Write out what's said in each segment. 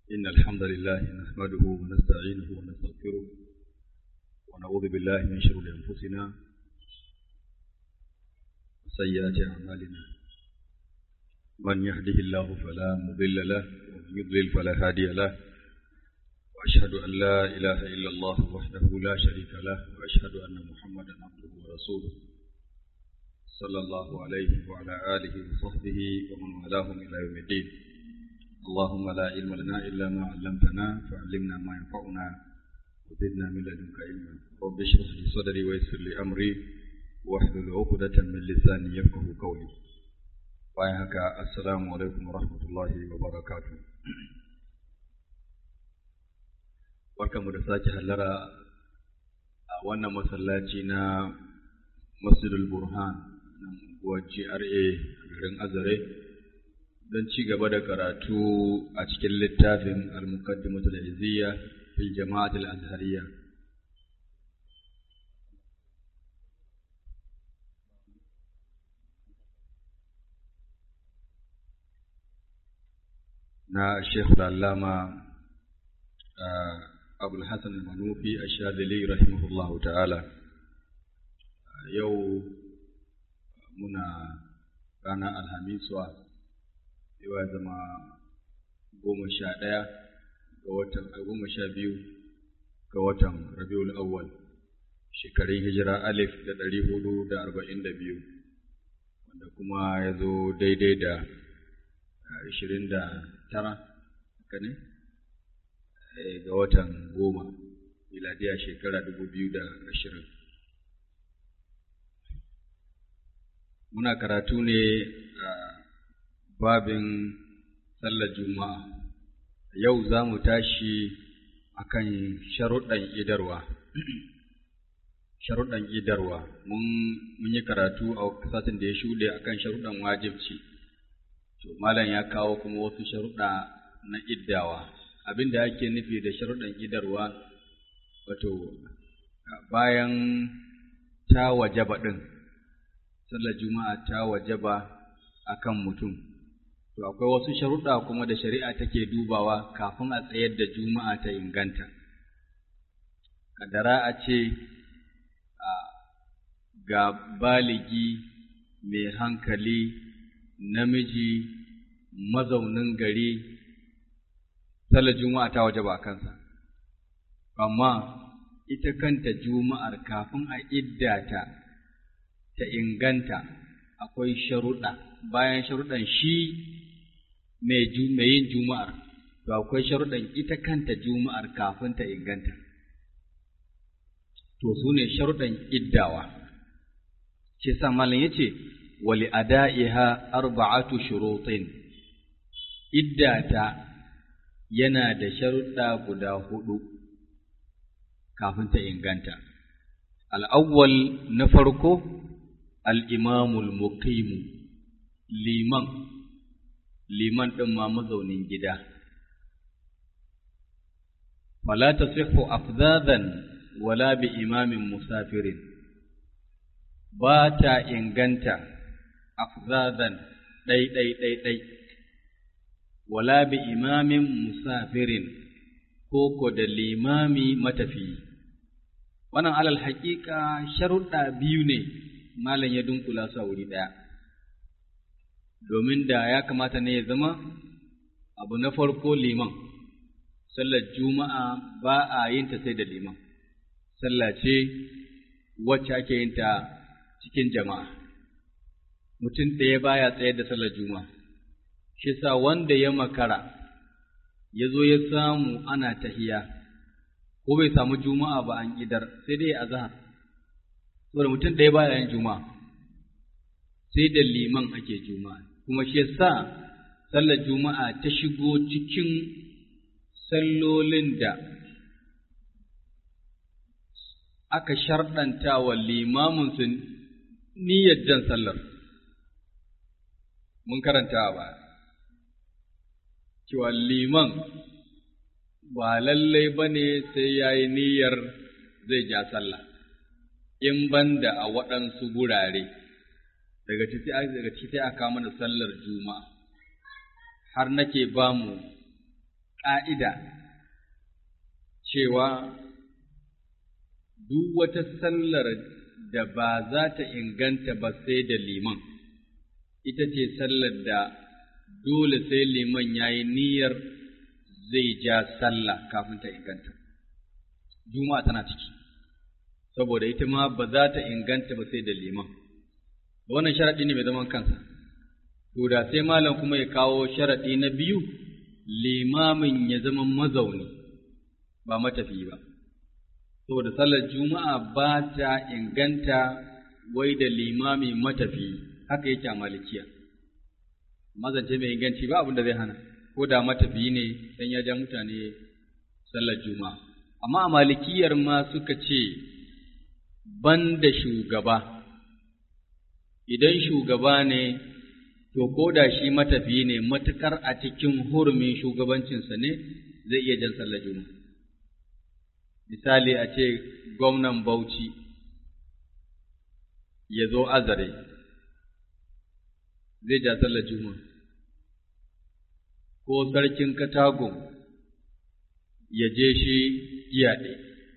إن الحمد لله نحمده ونستعينه ونستغفره ونعوذ بالله من شرور أنفسنا وسيئات أعمالنا من يهده الله فلا مضل له ومن يضلل فلا هادي له وأشهد أن لا إله إلا الله وحده لا شريك له وأشهد أن محمدا عبده ورسوله صلى الله عليه وعلى آله وصحبه ومن والاهم إلى يوم الدين اللهم لا علم لنا إلا ما علمتنا فعلمنا ما ينفعنا وزدنا من لدنك علما رب اشرح لي صدري ويسر لي أمري واحلل عقدة من لساني يفقه قولي وياك السلام عليكم ورحمة الله وبركاته barkamu da sake hallara a wannan masallaci na masjidul burhan nan unguwar GRA garin Azare don ci gaba da karatu a cikin littafin al-muqaddimatul izziya fil jama'atul azhariyya na Sheikh Allama Abul Hassan al-Manufi ash-Shadhili rahimahullahu ta'ala yau muna ranar alhamiswa yau ya zama goma sha ɗaya ga watan goma sha biyu ga watan rabiul awwal shekarun hijira alif da ɗari hudu da arba'in da biyu wanda kuma ya zo daidai da ashirin da tara haka ne ga watan goma miladiya shekara dubu biyu da ashirin muna karatu ne a babin sallar juma'a yau za mu tashi akan sharuɗan idarwa sharuɗan idarwa mun yi karatu a satin da ya shuɗe akan sharuɗan wajibci to malam ya kawo kuma wasu sharuɗa na iddawa abin da ake nufi da sharuɗan idarwa wato bayan ta wajaba ɗin sallar juma'a ta wajaba akan mutum to akwai wasu sharuɗa kuma da shari'a take dubawa kafin a tsayar da juma'a ta inganta kadara a ce ga baligi mai hankali namiji mazaunin gari sallar juma'a ta wajaba a kansa amma ita kanta juma'ar kafin a iddata ta inganta akwai sharuɗa bayan sharuɗan shi mai yin juma'ar to akwai sharuɗan ita kanta juma'ar kafin ta inganta to su ne sharuɗan iddawa shi sa malam yace wali ada'iha arba'atu shurutin iddata yana da sharuɗa guda hudu kafin ta inganta al'awwal na farko al'imamul muqimu liman, liman ɗin ma mazaunin gida. Wala ta sifu afzadan wala bi imamin musafirin, ba ta inganta afzadan ɗai-ɗai-ɗai-ɗai, wala bi imamin musafirin ko ko da limami matafiyi. Wannan alal haƙiƙa sharuɗa biyu ne malam ya dunkula su a wuri ɗaya. Domin da ya kamata ne ya zama abu na farko liman, sallar juma'a ba a yin ta sai da liman, sallah ce wacce ake yin ta cikin jama'a. Mutum ɗaya baya tsayar da sallar juma'a, shi sa wanda ya makara ya zo ya samu ana tahiya, ko bai samu juma'a ba an idar sai dai a zahar. saboda mutum ɗaya baya yin juma'a sai da liman ake juma'a kuma shi yasa sallar juma'a ta shigo cikin sallolin da aka sharɗanta wa limamin su niyyar jan sallar mun karanta ba cewa liman ba lallai ba ne sai ya yi niyyar zai ja sallah in banda a waɗansu gurare daga ciki daga ciki sai aka mana sallar juma'a har nake ba mu ƙa'ida cewa duk wata sallar da ba za ta inganta ba sai da liman, ita ce sallar da dole sai liman ya yi niyyar zai ja sallah kafin ta inganta. Juma'a tana ciki, saboda ita ma ba za ta inganta ba sai da liman. Wannan sharaɗi ne mai zaman kansa. To da sai malam kuma ya kawo sharaɗi na biyu, limamin ya zama mazauni, ba matafi ba. Saboda sallar Juma'a ba ta inganta wai da limami matafi, haka yake a malikiya. Mazance mai inganci ba abin da zai hana, ko da matafi ne dan ya ja mutane sallar Juma'a. Amma a malikiyar ma suka ce, ban da shugaba, idan shugaba ne to ko da shi matafiyi ne matukar a cikin hurumin shugabancinsa ne zai iya jan sallar juma'a misali a ce gwamnan bauchi ya zo azare zai ja sallar juma'a ko sarkin katago ya je shi iyaɗe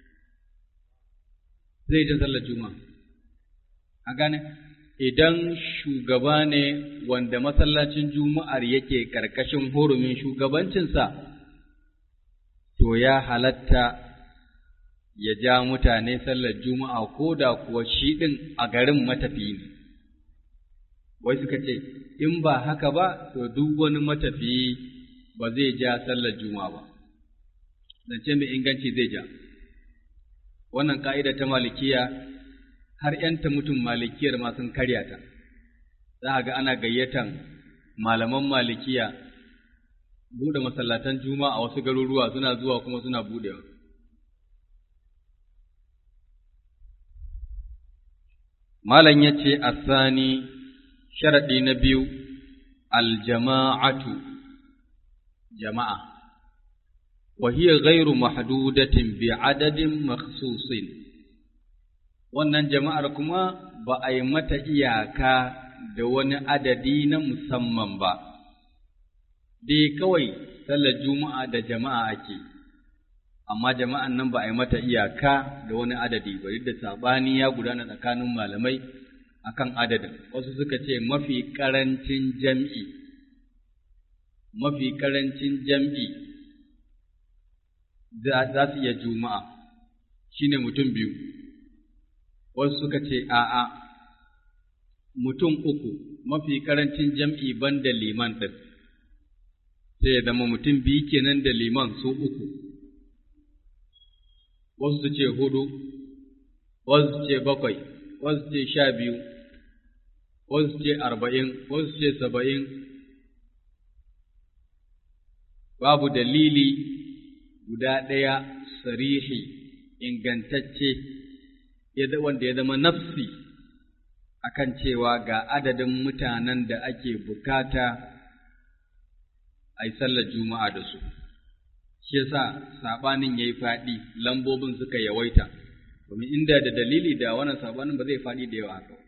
zai ja sallar juma'a a gane idan shugaba ne wanda masallacin juma'ar yake ƙarƙashin hurumin shugabancinsa, to ya halatta ya ja mutane sallar juma'a ko da kuwa shi ɗin a garin matafiyi ne. Wai suka ce, in ba haka ba, to duk wani matafiyi ba zai ja sallar juma'a ba, zance mai inganci zai ja. Wannan ƙa'ida ta malikiya har ‘yanta mutum malikiyar ma sun karya ta, za a ga ana gayyatan malaman malikiya buɗe masallatan juma'a a wasu garuruwa suna zuwa kuma suna buɗewa. Malam ya ce, Asani, sharaɗi na biyu, aljama'atu, jama'a, وهي غير محدودة بعدد مخصوص wannan jama'ar kuma ba a yi mata iyaka da wani adadi na musamman ba, dai kawai sallar juma'a da jama'a ake, amma jama'an nan ba a yi mata iyaka da wani adadi ba, da saɓani ya gudana tsakanin malamai akan adadin, wasu suka ce mafi ƙarancin jam'i, mafi ƙarancin jam'i za su iya juma'a, shi ne mutum biyu. wasu suka ce a'a mutum uku mafi karancin jam'i ban da liman ɗin, sai ya zama mutum biyu kenan da liman su uku, wasu su ce hudu, wasu su ce bakwai, wasu su ce sha biyu, wasu su ce arba'in, wasu su ce saba'in, babu dalili guda ɗaya sarihi ingantacce. wanda ya zama nafsi akan cewa ga adadin mutanen da ake bukata a yi sallar juma'a da su shi yasa sabanin yayi faɗi lambobin suka yawaita domin inda da dalili da wannan sabanin ba zai faɗi da yawa haka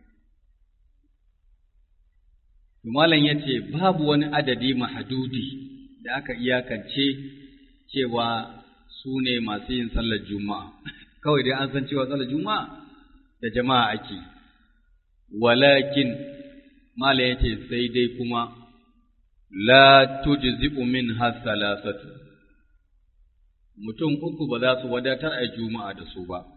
malam yace babu wani adadi mahadudi da aka iyakance cewa su ne masu yin sallar juma'a kawai dai an san cewa sallar juma'a da jama'a ake walakin mala yace sai dai kuma la tujzi'u min hasalasatu mutum uku ba za su wadatar a juma'a da su ba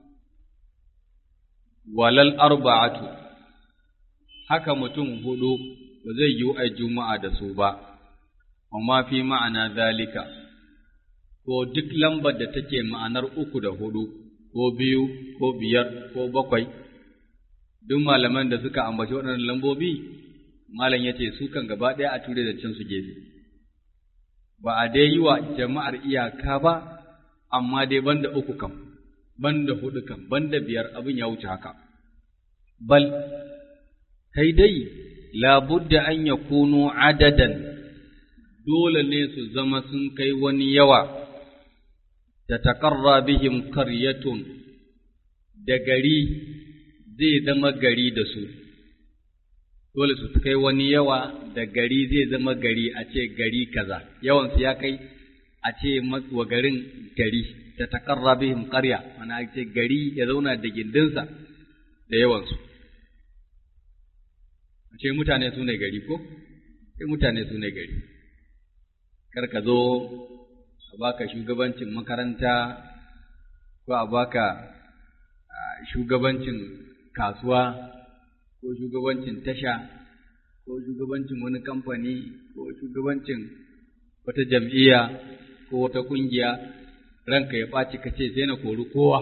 walal arba'atu haka mutum hudu ba zai yi a juma'a da su ba amma fi ma'ana zalika ko duk lambar da take ma'anar uku da hudu ko biyu ko biyar ko bakwai duk malaman da suka ambaci waɗannan lambobi malam ya ce su kan gaba ɗaya a ture da can su gefe ba a dai yi wa jama'ar iyaka ba amma dai banda uku kam banda hudu kam banda biyar abin ya wuce haka bal kai dai labudda an ya kuno adadan dole ne su zama sun kai wani yawa tatakarra bihim karyatun da gari zai zama gari da su dole su kai wani yawa da gari zai zama gari a ce gari kaza yawansu ya kai a ce wa garin gari ta takarra bihim qarya mana ce gari ya zauna da gindinsa da yawansu a ce mutane su ne gari ko sai mutane su ne gari kar ka zo a baka shugabancin makaranta ko a baka shugabancin kasuwa ko shugabancin tasha ko shugabancin wani kamfani ko shugabancin wata jam'iyya ko wata ƙungiya ranka ya ɓaci ka ce sai na kori kowa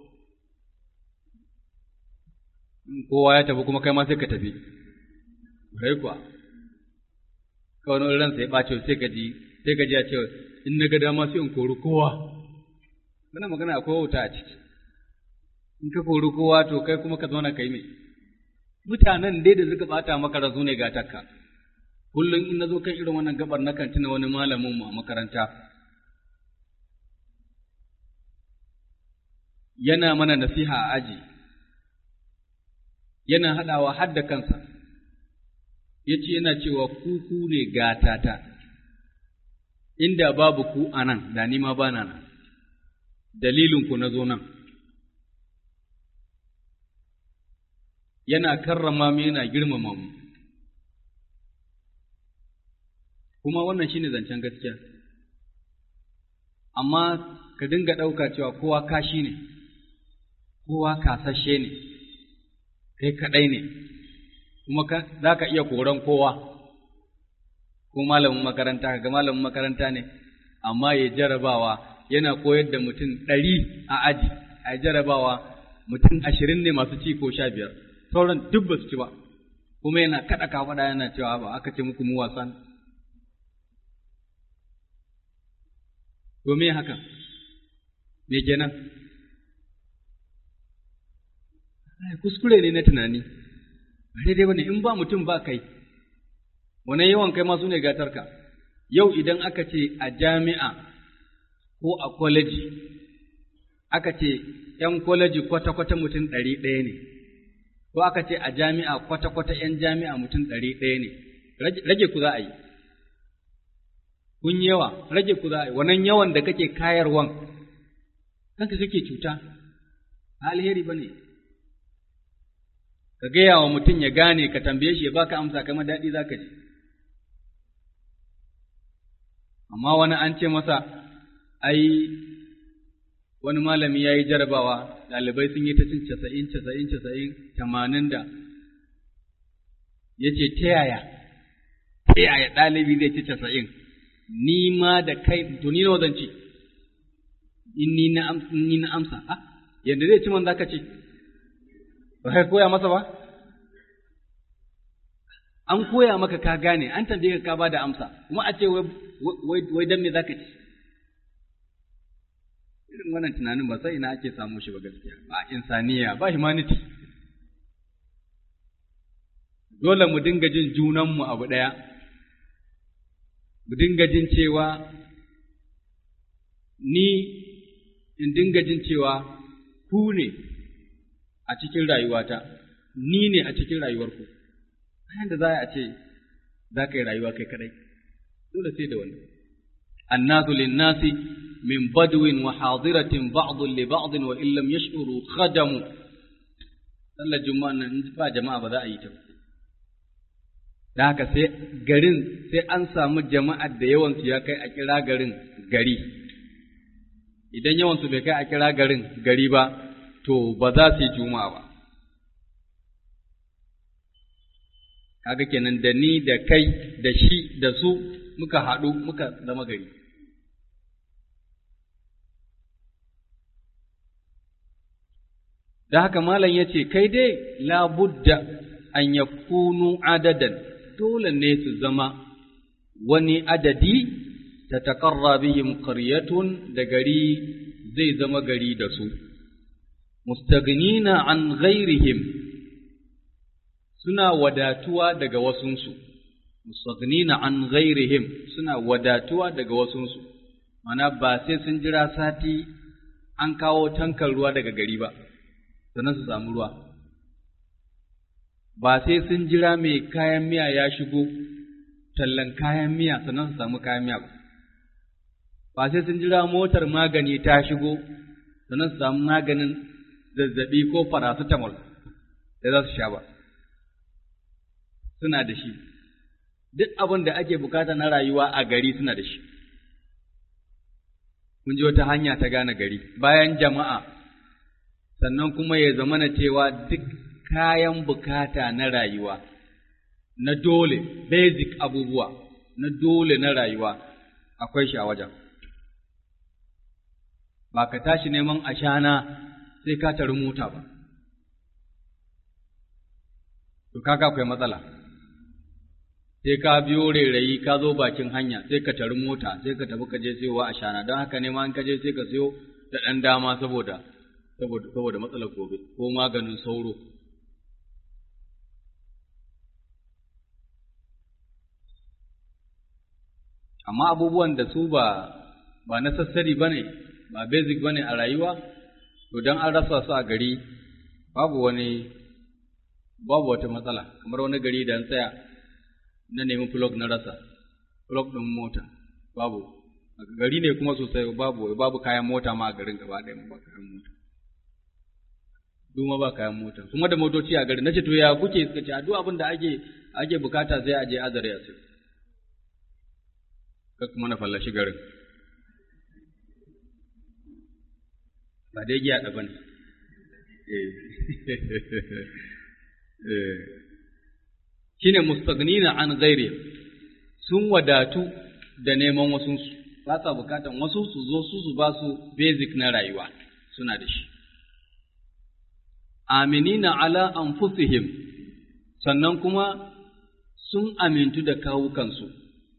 in kowa ya tafi kuma kai ma sai ka tafi rai kuwa kawai wani ransa ya ɓaci sai ka ji sai ka ji ya ce in na ga dama sai in kori kowa wannan magana akwai wuta a ciki in ka kori kowa to kai kuma ka zauna kai mai mutanen dai da suka bata maka rasu ne ga takka kullum in nazo kan irin wannan gabar na kan tuna wani malamin mu a makaranta yana mana nasiha a aji yana haɗawa har da kansa yace yana cewa ku ku ne gatata inda babu ku anan da ni ma bana nan dalilin ku na zo nan yana karrama mu yana girmama mu kuma wannan shine zancen gaskiya amma ka dinga ɗauka cewa kowa kashi ne kowa kasashe ne kai kaɗai ne kuma za ka iya koran kowa ko malamin makaranta ga malamin makaranta ne amma ya jarabawa yana koyar da mutum ɗari a aji a jarabawa mutum ashirin ne masu ci ko sha biyar sauran duk ba su ci ba kuma yana kaɗa kafaɗa yana cewa ba aka ce muku mu wasan to me haka me kenan kuskure ne na tunani ba daidai bane in ba mutum ba kai wannan yawan kai ma su ne gatarka yau idan aka ce a jami'a ko a kwaleji aka ce ‘yan kwaleji kwata-kwata mutum ɗari ɗaya ne ko aka ce a jami'a kwata-kwata ‘yan jami'a mutum ɗari ɗaya ne rage ku za a yi kun yawa rage ku za a yi wannan yawan da kake kayarwan kanka kake cuta alheri ba ne ka gaya wa mutum ya gane ka tambaye shi ya baka amsa kama daɗi za ka ji amma wani an ce masa ai wani malami ya yi jarabawa ɗalibai sun yi ta cin casa'in casa'in casa'in tamanin da ya ce ta yaya ta yaya ɗalibi zai ci casa'in ni ma da kai to ni nawa zan ci in ni na amsa ni na amsa a yadda zai ci man zaka ce ba kai koya masa ba an koya maka ka gane an tambaye ka ka ba da amsa kuma a ce wai wai dan me zaka ci irin wannan tunanin ba sai ina ake samu shi ba gaskiya ba insaniya ba humanity dole mu dinga jin junanmu abu ɗaya mu dinga jin cewa ni in dinga jin cewa ku ne a cikin rayuwata ni ne a cikin rayuwarku bayan da za a ce za ka yi rayuwa kai kadai dole sai da wani annasu linnasi min badwin wa hadiratin ba'dun li ba'din wa illam yash'uru khadamu sallar juma'a nan ba jama'a ba za a yi ta da haka sai garin sai an samu jama'ar da yawansu ya kai a kira garin gari idan yawansu bai kai a kira garin gari ba to ba za su yi juma'a ba kaga kenan da ni da kai da shi da su muka haɗu muka zama gari da haka malam ya ce kai dai labudda an yakunu adadan dole ne su zama wani adadi ta taƙarra bihim ƙaryatun da gari zai zama gari da su, mustaghnina an ghairihim suna wadatuwa daga wasunsu, mustaghnina an ghairihim suna wadatuwa daga wasunsu, mana ba sai sun jira sati an kawo tankar ruwa daga gari ba, sannan su samu ruwa. ba sai sun jira mai kayan miya ya shigo tallan kayan miya sannan su samu kayan miya ba ba sai sun jira motar magani ta shigo sannan su samu maganin zazzabi ko paracetamol da za su sha ba suna da shi duk abin da ake bukata na rayuwa a gari suna da shi kun ji wata hanya ta gane gari bayan jama'a sannan kuma ya zama na cewa duk kayan bukata na rayuwa na dole basic abubuwa na dole na rayuwa akwai shi a wajen ba ka tashi neman ashana sai ka tari mota ba to kaga akwai matsala sai ka biyo rairayi ka zo bakin hanya sai ka tari mota sai ka tafi ka je sayowa ashana don haka ne ma in ka je sai ka sayo da ɗan dama saboda saboda saboda matsalar gobe ko maganin sauro amma abubuwan da su ba ba necessary bane ba basic bane a rayuwa to dan an rasa su a gari babu wani babu wata matsala kamar wani gari da an tsaya na nemi plug na rasa plug din mota babu gari ne kuma sosai babu babu kayan mota ma a garin gaba ɗaya ba kayan mota duma ba kayan mota kuma da motoci a garin nace to ya kuke suka ce a duk abin da ake ake bukata sai a je azare a sai ka kuma na fallashi garin ba dai giya da bane shine mustaghnina an ghairi sun wadatu da neman wasu ba sa bukatan wasu su zo su su ba su basic na rayuwa suna da shi aminina ala anfusihim sannan kuma sun amintu da kawukansu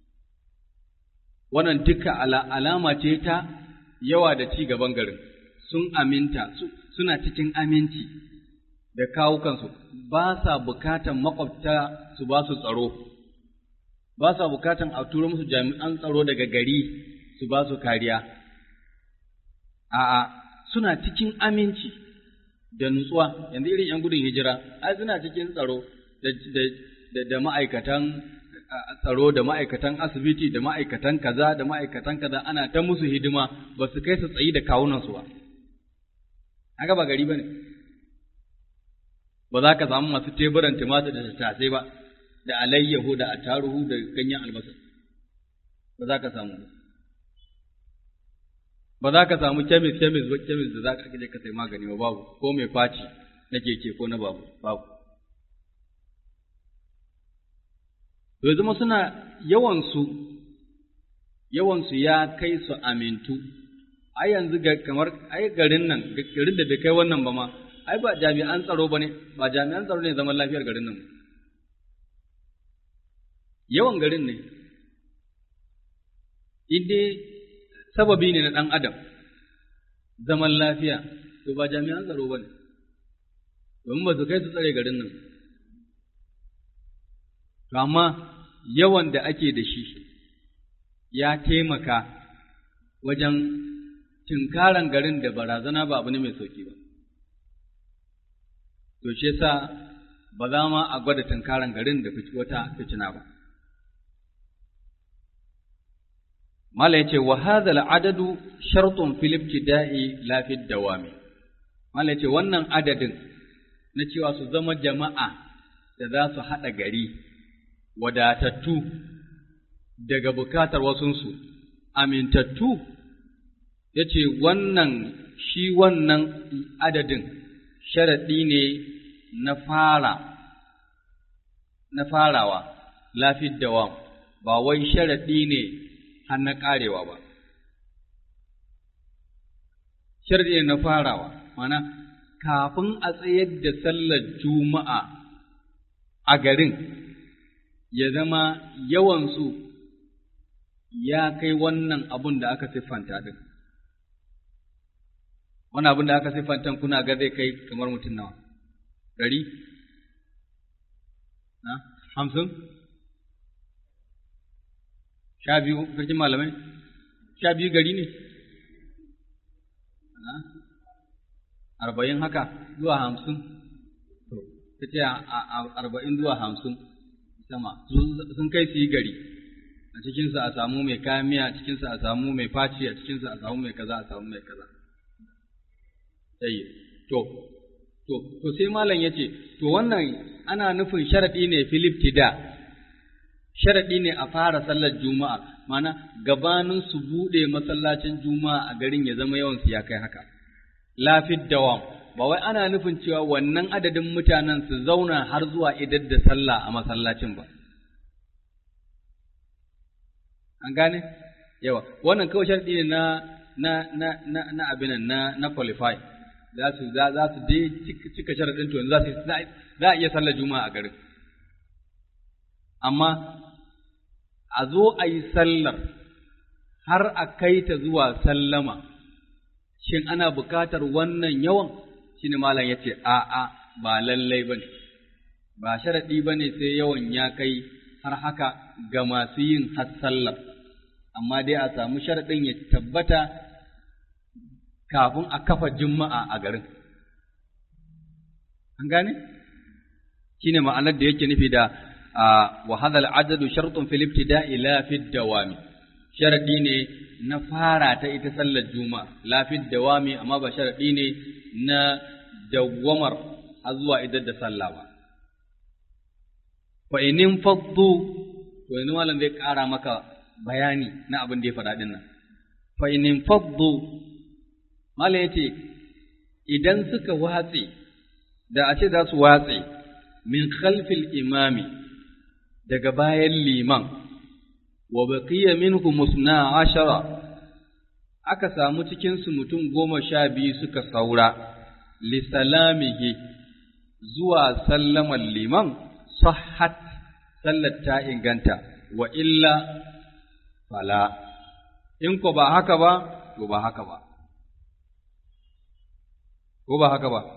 wannan duka alama ce ta yawa da ci gaban garin sun aminta suna cikin aminci da kawukansu ba sa bukatan makwabta su ba su tsaro ba sa bukatan a turo musu jami'an tsaro daga gari su ba su kariya a'a suna cikin aminci da nutsuwa yanzu irin ‘yan gudun hijira ai suna cikin tsaro da ma'aikatan tsaro da ma'aikatan asibiti da ma'aikatan kaza da ma'aikatan kaza ana ta musu hidima ba su kai su tsayi da kawunansu ba haka ba gari ba ne ba za ka samu masu teburan tumatir da tattasai ba da alayyahu da attaruhu da ganyen albasa ba za ka samu ba za ka samu kemis kemis ba kemis da za ka je ka sai magani ba babu ko mai faci na keke ko na babu babu to zama suna yawansu yawansu ya kai su amintu ai yanzu ga kamar ai garin nan garin da bai kai wannan ba ma ai ba jami'an tsaro ba ne ba jami'an tsaro ne zaman lafiyar garin nan yawan garin ne idai sababi ne na ɗan adam zaman lafiya to ba jami'an tsaro ba ne domin ba su kai su tsare garin nan to amma yawan da ake da shi ya taimaka wajen tinkaran garin da barazana ba abu ne mai sauki ba to shi yasa ba za ma a gwada tinkaran garin da wata fitina ba Mala yace wa hadha al-adadu shartun fil ibtida'i la fi dawami Mala yace wannan adadin na cewa su zama jama'a da za su haɗa gari wadatattu daga bukatar wasunsu amintattu yace wannan shi wannan adadin sharaɗi ne na fara na farawa lafi dawam ba wai sharaɗi ne har na ƙarewa ba. Sharɗi ne na farawa, mana kafin a tsayar da sallar juma'a a garin ya zama yawansu ya kai wannan abun da aka siffanta din. Wani abun da aka siffanta kuna ga zai kai kamar mutum nawa? Ɗari? Na? Hamsin? sha biyu sarkin malamai sha biyu gari ne arba'in haka zuwa hamsin to ta ce arba'in zuwa hamsin sama sun kai su yi gari a cikinsa a samu mai kayan miya a cikinsa a samu mai faci a cikinsa a samu mai kaza a samu mai kaza sai to to to sai malam yace to wannan ana nufin sharadi ne filiftida sharadi ne a fara sallar juma'a mana gabanin su bude masallacin juma'a a garin ya zama yawan su ya kai haka lafid dawam ba wai ana nufin cewa wannan adadin mutanen su zauna har zuwa idar da sallah a masallacin ba an gane yawa wannan kawai sharadi ne na na na na na abin na na qualify za su za za su dai cika sharadin to za su za a iya sallar juma'a a garin amma a zo a yi sallar har a kai ta zuwa sallama shin ana buƙatar wannan yawan shine malam yace a'a ba lallai bane ba sharadi bane sai yawan ya kai har haka ga masu yin har sallar amma dai a samu sharadin ya tabbata kafin a kafa juma'a a garin an gane shine ma'anar da yake nufi da wa hadha al-adadu shartun fil ibtida'i la fi dawami sharadi ne na fara ta ita sallar juma'a la fi dawami amma ba sharadi ne na dawwamar har zuwa idan da sallah ba fa inin faddu to yanzu malam zai ƙara maka bayani na abin da ya faɗa din nan fa inin faddu malam yace idan suka watse da a ce za su watse min khalfil imami daga bayan liman wa baqiya minhum musna ashara aka samu cikin su mutum goma sha biyu suka saura li salamihi zuwa sallaman liman sahhat sallar ta inganta wa illa fala in ko ba haka ba to ba haka ba ko ba haka ba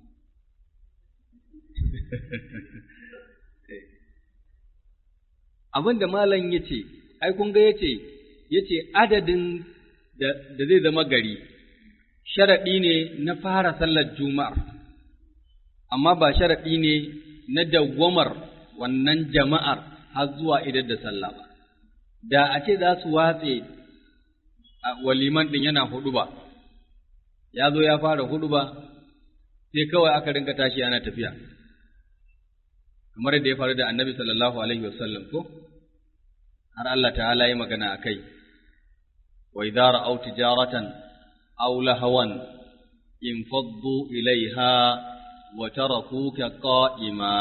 abin da malam ya ce, ai, kun ga ya ce, ya ce adadin da zai zama gari, sharaɗi ne na fara sallar juma'ar, amma ba sharaɗi ne na dawwamar wannan jama'ar har zuwa idan da sallah ba. Da a ce za su watse waliman ɗin yana hudu ba, ya zo ya fara hudu ba, sai kawai aka rinka tashi ana tafiya. kamar da ya faru da annabi sallallahu alaihi wasallam ko har Allah ta'ala yi magana a kai wa idza ra'aw tijaratan aw lahawan infaddu ilaiha wa tarakuka qa'ima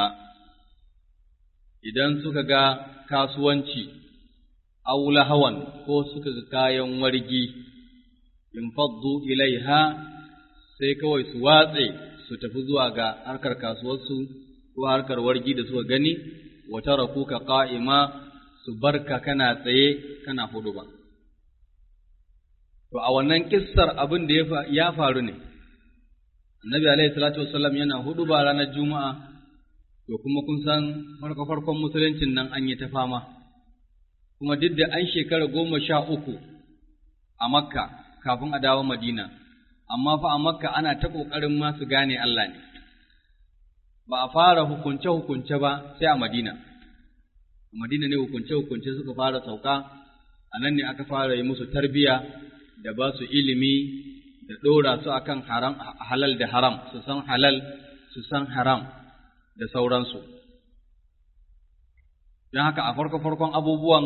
idan suka ga kasuwanci aw lahawan ko suka ga kayan wargi infaddu ilaiha sai kawai su watse su tafi zuwa ga harkar kasuwarsu ko harkar wargi da suka gani wa tarakuka qa'ima su barka kana tsaye kana hudu ba to a wannan kissar abin da ya faru ne annabi alaihi salatu wassalam yana hudu ba ranar juma'a to kuma kun san farko farkon musuluncin nan an yi ta fama kuma duk da an shekara goma sha uku a makka kafin a dawo madina amma fa a makka ana ta ƙoƙarin ma su gane Allah ne ba a fara hukunce-hukunce ba sai a Madina. A Madina ne hukunce-hukunce suka fara sauka, a nan ne aka fara yi musu tarbiya da ba su ilimi da ɗora su akan haram, halal da haram, su san halal, su san haram da sauransu. Don haka a farko-farkon abubuwan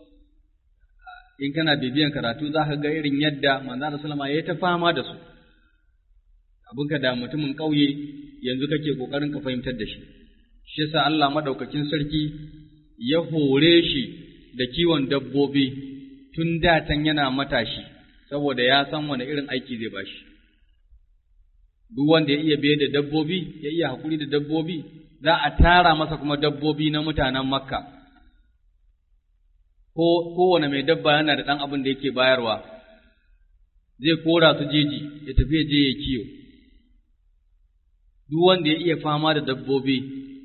in kana bibiyan karatu za ka ga irin yadda manzo Sallama ya ta fama da su. Abinka da mutumin ƙauye yanzu kake ƙoƙarin ka fahimtar da shi, shi yasa Allah maɗaukakin sarki ya hore shi da kiwon dabbobi tun datan yana matashi, saboda ya san wani irin aiki zai ba shi. Duk wanda ya iya biye da dabbobi, ya iya haƙuri da dabbobi, za a tara masa kuma dabbobi na mutanen Makka. Ko kowane mai dabba yana da ɗan abin da yake bayarwa, zai kora su jeji, ya tafi ya je ya kiyo. duk wanda ya iya fama da dabbobi,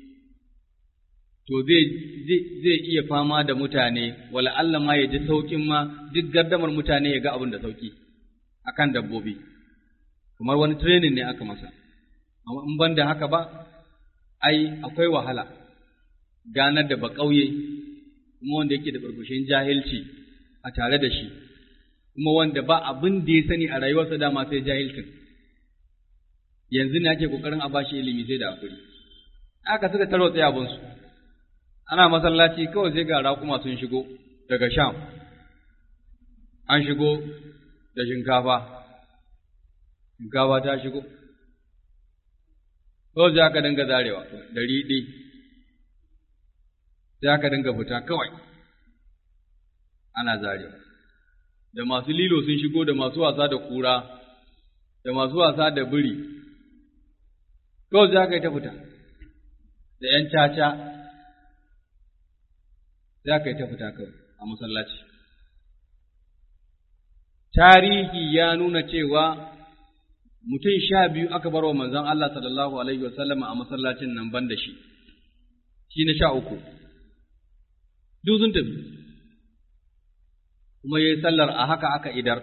to zai iya fama da mutane, wala Allah ma ya ji sauƙin ma duk gardamar mutane ya ga abin da sauƙi a kan dabbobi, kamar wani training ne aka masa, amma in ban da haka ba, ai, akwai wahala ganar da ba ƙauye kuma wanda yake da burbushin jahilci a tare da shi kuma wanda ba abin da ya sani a rayuwarsa dama sai jahilcin yanzu ne ake kokarin a bashi ilimi sai da hakuri aka suka taro tsaye abinsu ana masallaci kawai sai ga raƙuma sun shigo daga sham an shigo da shinkafa shinkafa ta shigo kawai sai aka dinga zarewa da riɗi sai aka dinga fita kawai ana zarewa da masu lilo sun shigo da masu wasa da kura da masu wasa da biri kawai sai aka yi ta fita da ‘yan caca za ka yi ta fita kawai a masallaci. Tarihi ya nuna cewa mutum sha biyu aka bar wa manzon Allah sallallahu Alaihi wasallam a masallacin nan ban da shi, shi na sha uku, duk sun tafi, kuma ya yi sallar a haka aka idar.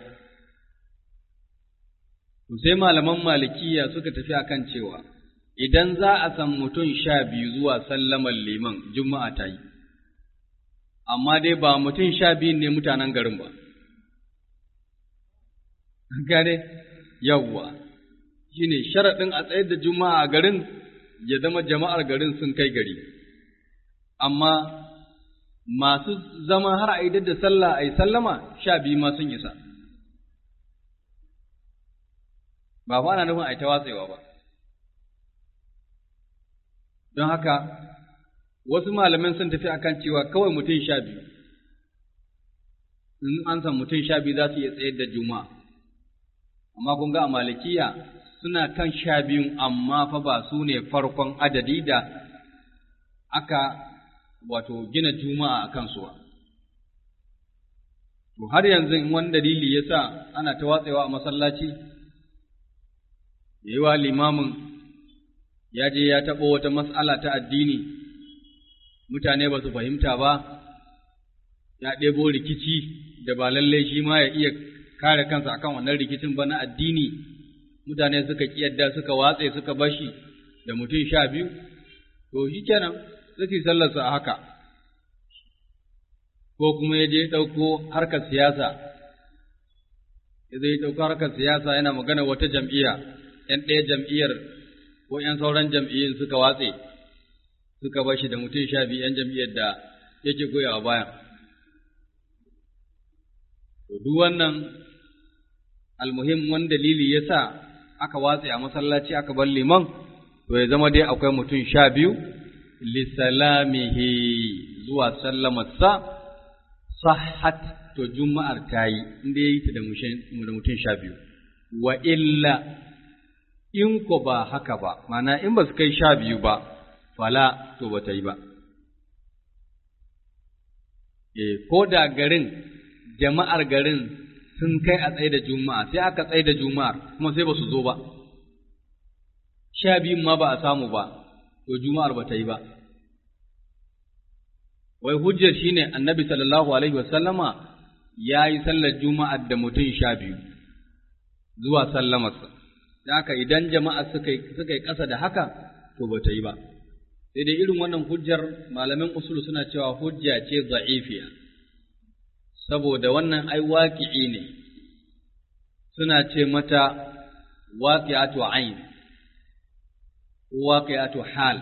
Sai malaman malikiya suka tafi akan cewa, idan za a san mutum sha biyu zuwa sallamar liman juma'a ta yi, amma dai ba mutum sha biyun ne mutanen garin ba. Gane, yawwa, shi ne sharaɗin a tsayar da juma'a a garin ya zama jama'ar garin sun kai gari, amma masu zama har a idar da sallah a yi sallama sha biyu ma sun isa. Ba fa ana nufin a yi ta watsewa ba. don haka wasu malaman sun tafi akan cewa kawai mutum sha biyu in an san mutum sha biyu za su iya tsayar da juma'a amma kun ga a malikiya suna kan sha biyun amma fa ba su ne farkon adadi da aka wato gina juma'a a kansu ba to har yanzu in wani dalili ya sa ana ta watsewa a masallaci ya yi wa limamin ya je ya taɓo wata mas'ala ta addini, mutane ba su fahimta ba, ya ɗebo rikici da ba lallai shi ma ya iya kare kansa akan wannan rikicin ba na addini, mutane suka ƙiyadda suka watse suka bashi da mutum sha biyu, to shi kenan suke sallarsa a haka. Ko kuma ya je ɗauko harkar siyasa, ya zai ɗauko harkar siyasa yana magana wata jam'iyya, ‘yan ɗaya jam'iyyar ko ’yan sauran jam'iyyun suka watse, suka bashi da mutum sha biyu ’yan jam'iyyar da yake goyawa bayan. To, duk wannan almuhim wani dalili ya sa aka watse a masallaci aka bar liman, to ya zama dai akwai mutum sha biyu, lissalamihi zuwa sallamarsa, sahat to juma'ar ta yi, inda ya yi ta da mutum sha biyu. Wa illa in ko ba haka ba, mana in ba su kai sha biyu ba, fala to ba ta yi ba. E, ko da garin, jama'ar garin sun kai a tsaye da juma'a, sai aka tsaye da juma'ar, kuma sai ba su zo ba. Sha biyun ma ba a samu ba, to juma'ar ba ta yi ba. Wai hujjar shi ne annabi sallallahu Alaihi wasallama ya yi sallar juma'ar da mutum sha biyu, zuwa sallamarsa. da haka idan jama'a suka suka yi ƙasa da haka to ba ta yi ba sai dai irin wannan hujjar malamin usul suna cewa hujja ce za'ifiya saboda wannan ai waqi'i ne suna ce mata waqi'atu ayn waqi'atu hal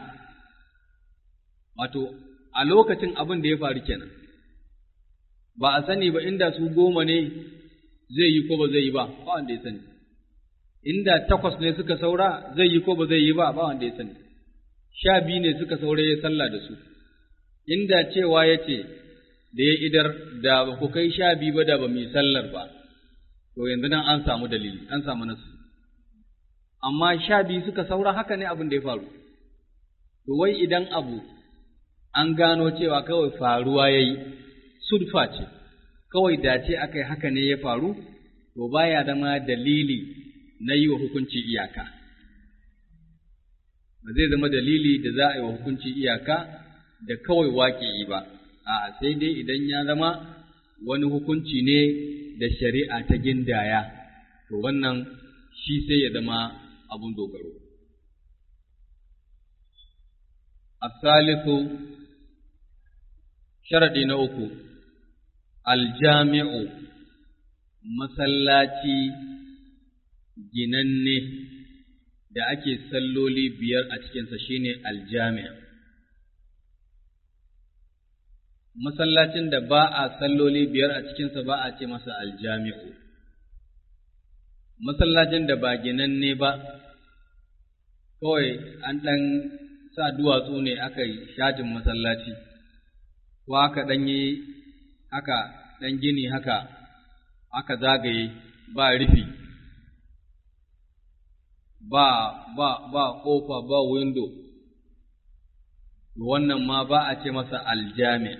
wato a lokacin abin da ya faru kenan ba a sani ba inda su goma ne zai yi ko ba zai yi ba ba wanda ya sani inda takwas ne suka saura zai yi ko ba zai yi ba ba wanda ya sani sha biyu ne suka saura ya sallah da su inda cewa ya ce da ya idar da ba ku kai sha biyu ba da ba mu yi sallar ba to yanzu nan an samu dalili an samu nasu amma sha biyu suka saura haka ne abin da ya faru to wai idan abu an gano cewa kawai faruwa ya yi sudfa ce kawai dace aka yi haka ne ya faru to baya zama dalili na yi wa hukunci iyaka ba zai zama dalili da za a yi wa hukunci iyaka da kawai waƙi ba a sai dai idan ya zama wani hukunci ne da shari'a ta gindaya to wannan shi sai ya zama abun dogaro الثالث Sharaɗi na uku, aljami'u masallaci ginanne da ake salloli biyar a cikinsa shine aljami'a. Masallacin da ba a salloli biyar a cikinsa ba a ce masa aljami'u. Masallacin da ba ginanne ba, kawai an ɗan sa duwatsu ne aka yi shatin masallaci, ko aka ɗan yi haka ɗan gini haka aka zagaye ba rufi. ba ba ba ƙofa ba windo wannan ma ba a ce masa aljami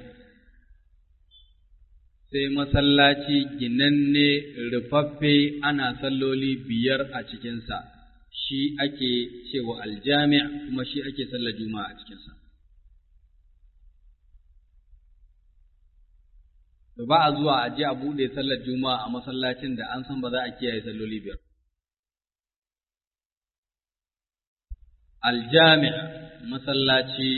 sai masallaci ginanne rufaffe ana salloli biyar a cikinsa shi ake cewa aljami kuma shi ake sallar juma'a a cikinsa ba a zuwa a je a buɗe sallar juma'a a masallacin da an san ba za a kiyaye salloli biyar aljami' masallaci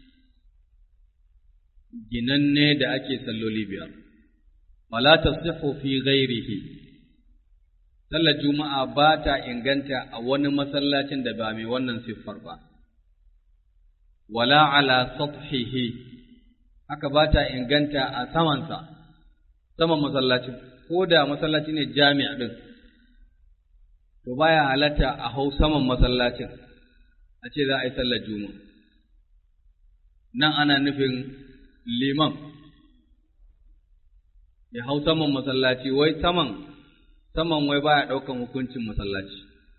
ginanne da ake salloli biyar wala tasihhu fi ghairihi sallar juma'a ba ta inganta a wani masallacin da ba mai wannan siffar ba wala ala sathihi haka ba ta inganta a samansa saman masallacin ko da masallaci ne jami'a din to baya halatta a hau saman masallacin a ce za a yi sallar juma'a nan ana nufin liman ya hau saman masallaci wai saman saman wai baya ɗaukan hukuncin masallaci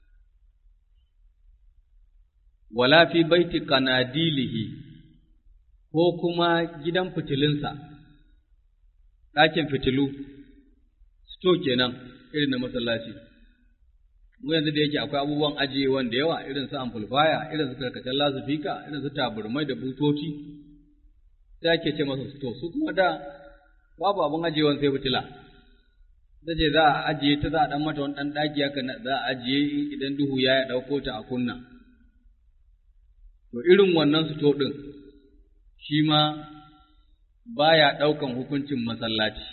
wala fi baiti kanadilihi ko kuma gidan fitilinsa ɗakin fitilu sto kenan irin na masallaci mu yanzu da yake akwai abubuwan ajiyewan da yawa irin su amplifier irin su karkacen lasifika irin su taburmai da butoci sai ake ce masa sto su kuma da babu abun ajiyewan sai fitila da ce za a ajiye ta za a dan mata wani dan daki haka za a ajiye idan duhu ya ya dauko ta a kunna to irin wannan sto din shi ma baya daukan hukuncin masallaci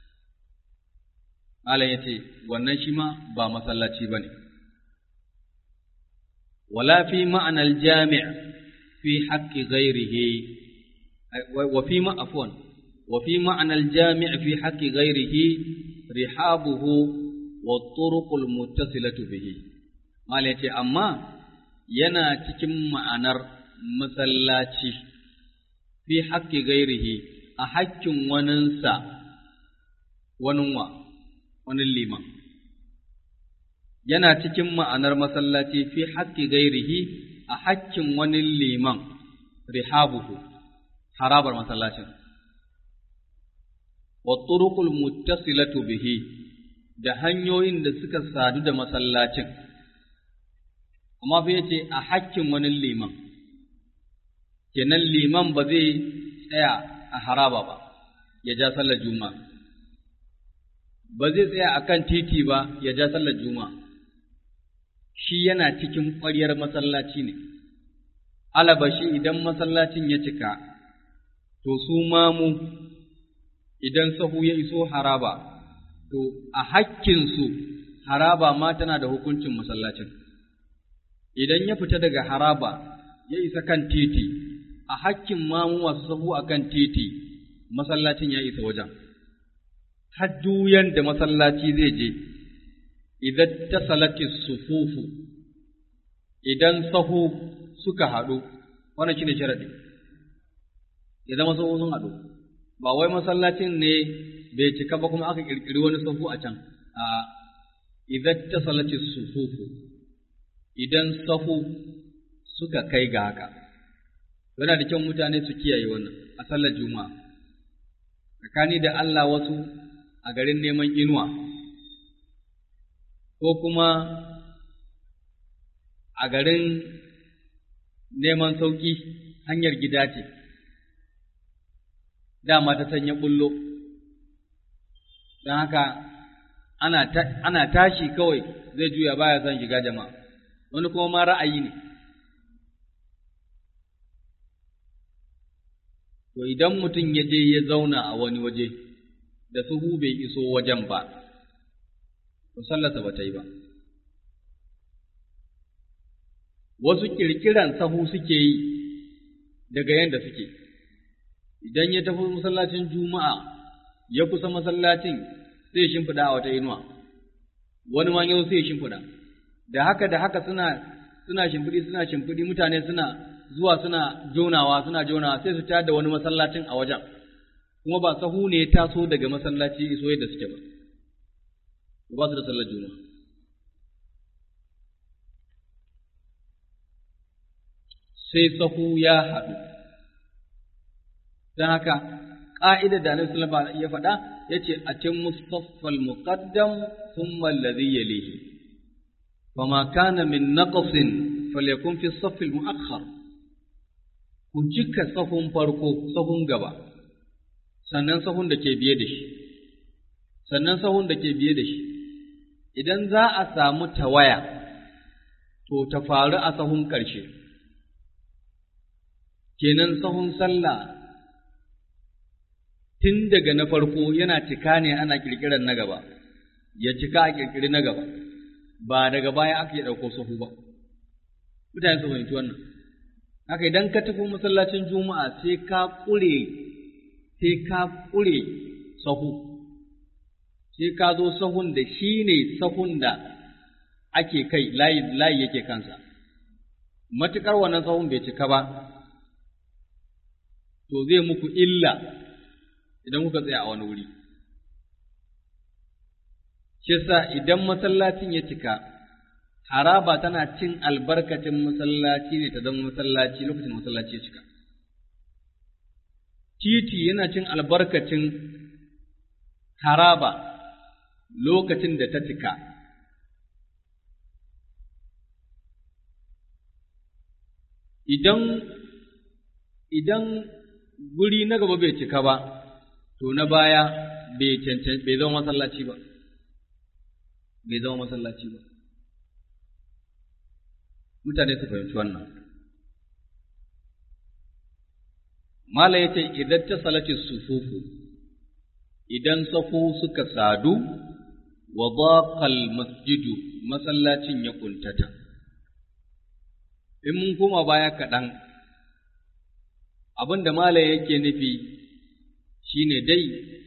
Allah ya ce wannan shi ma ba masallaci ba ne. Wala fi ma'anar jami' fi haƙƙi gairihi, wa fi ma'afon, wa fi ma'anar jami' fi haƙƙi gairihi rihabuhu wa turuqul muttasilatu bihi. Allah ya ce amma yana cikin ma'anar masallaci fi haƙƙi gairihi a haƙƙin waninsa, waninwa. wani liman. Yana cikin ma'anar masallaci fi haƙƙi gairihi a haƙƙin wani liman rihabuhu, harabar masallacin. Wa turuqul muttasilatu bihi da hanyoyin da suka sadu da masallacin. Amma fa yace a haƙƙin wani liman. Kenan liman ba zai tsaya a haraba ba, ya ja sallar juma'a. ba zai tsaya a kan titi ba ya ja sallar juma'a, shi yana cikin ƙwaryar masallaci ne, alabashi idan masallacin ya cika, to su mamu idan sahu ya iso haraba, to a hakkinsu haraba ma tana da hukuncin masallacin. Idan ya fita daga haraba ya isa kan titi, a hakkin mamu masu sahu a kan titi, masallacin ya isa wajen. hajjuyan da masallaci zai je, idan ta salati sufufu, idan sahu suka haɗu, wannan shi ne sharaɗi, ya zama sahu sun haɗu, ba wai masallacin ne bai cika ba kuma aka ƙirƙiri wani sahu a can, a idan ta salati sufufu, idan sahu suka kai ga haka. Yana da kyau mutane su kiyaye wannan a sallar juma'a. Tsakani da Allah wasu a garin neman inuwa, ko kuma a garin neman sauƙi hanyar gida ce, dama ta sanya bullo, don haka ana tashi kawai zai juya baya son shiga jama'a, wani kuma ma ra'ayi ne. to idan mutum ya je ya zauna a wani waje da suhu bai iso wajen ba to sallarsa ba ta yi ba wasu ƙirƙiran sahu suke yi daga yadda suke idan ya tafi masallacin juma'a ya kusa masallacin sai ya shimfiɗa a wata inuwa wani ma yau sai ya shimfiɗa da haka da haka suna suna shimfiɗi suna shimfiɗi mutane suna zuwa suna jonawa suna jonawa sai su tayar da wani masallacin a wajen kuma ba sahu ne ya taso daga masallaci iso yadda suke ba ba su da sallar juma'a sai sahu ya haɗu don haka ƙa'idar da Annabi sallallahu alaihi ya faɗa yace a cin mustaffal muqaddam thumma alladhi yalihi fama kana min naqsin falyakun fi saff al muakhkhar ku cika sahun farko sahun gaba sannan sahun da ke biye da shi sannan sahun da ke biye da shi idan za a samu tawaya to ta faru a sahun ƙarshe kenan sahun sallah tun daga na farko yana cika ne ana ƙirƙirar na gaba, ya cika a ƙirƙiri na gaba, ba daga baya aka yi ɗauko sahu ba. Mutane su fahimci wannan. Haka idan ka tafi masallacin Juma'a sai ka ƙure, sai ka ƙure sahu, sai ka zo sahun da shi ne sahun da ake kai layi, layi yake kansa. Matuƙar wannan sahun bai cika ba, to zai muku illa idan kuka tsaya a wani wuri. Shi sa idan masallacin ya cika, haraba tana cin albarkacin masallaci ne ta zama masallaci lokacin masallaci ya cika. Titi yana cin albarkacin haraba lokacin da ta cika. Idan idan guri na gaba bai cika ba, to na baya bai cancan bai zama masallaci ba bai zama masallaci ba mutane su fahimci wannan mala yace idan ta salati sufufu idan safu suka sadu wa daqal masjidu masallacin ya kuntata in mun koma baya kaɗan abin da mala yake nufi shi ne dai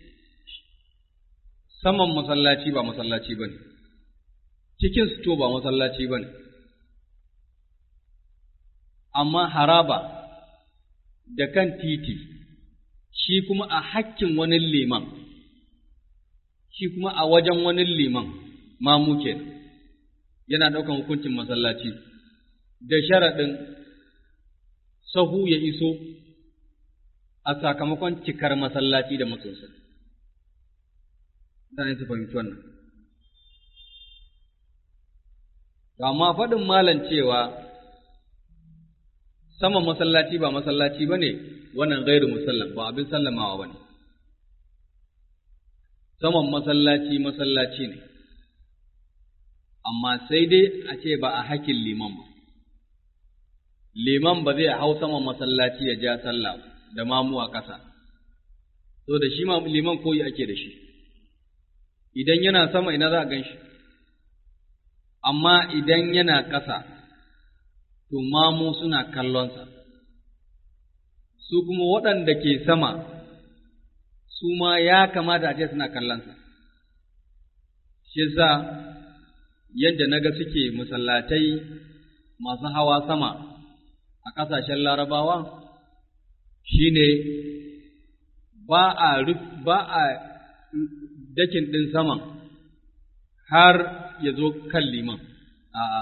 saman masallaci ba masallaci ba ne, cikin sito ba masallaci ba ne, amma haraba da kan titi shi kuma a hakkin wani liman, shi kuma a wajen wani liman mamu kenan yana ɗaukan hukuncin masallaci da sharaɗin sahu ya iso a sakamakon cikar masallaci da matsosa. Mutane su fahimci wannan. Amma faɗin malan cewa saman masallaci ba masallaci ba ne wannan gairu musallam ba abin sallamawa ba ne. Saman masallaci masallaci ne, amma sai dai a ce ba a hakin liman ba. Liman ba zai hau saman masallaci ya ja sallah ba. da mamu a ƙasa, so da shi liman koyi ake da shi, idan yana sama ina za a gan shi, amma idan yana ƙasa, to mamu suna kallonsa, su kuma waɗanda ke sama, su ma ya kamata a ce suna kallonsa. Shi sa yadda na ga suke masallatai masu hawa sama a ƙasashen larabawa, shi ne ba a ba a dakin ɗin saman har ya zo kan liman, a'a.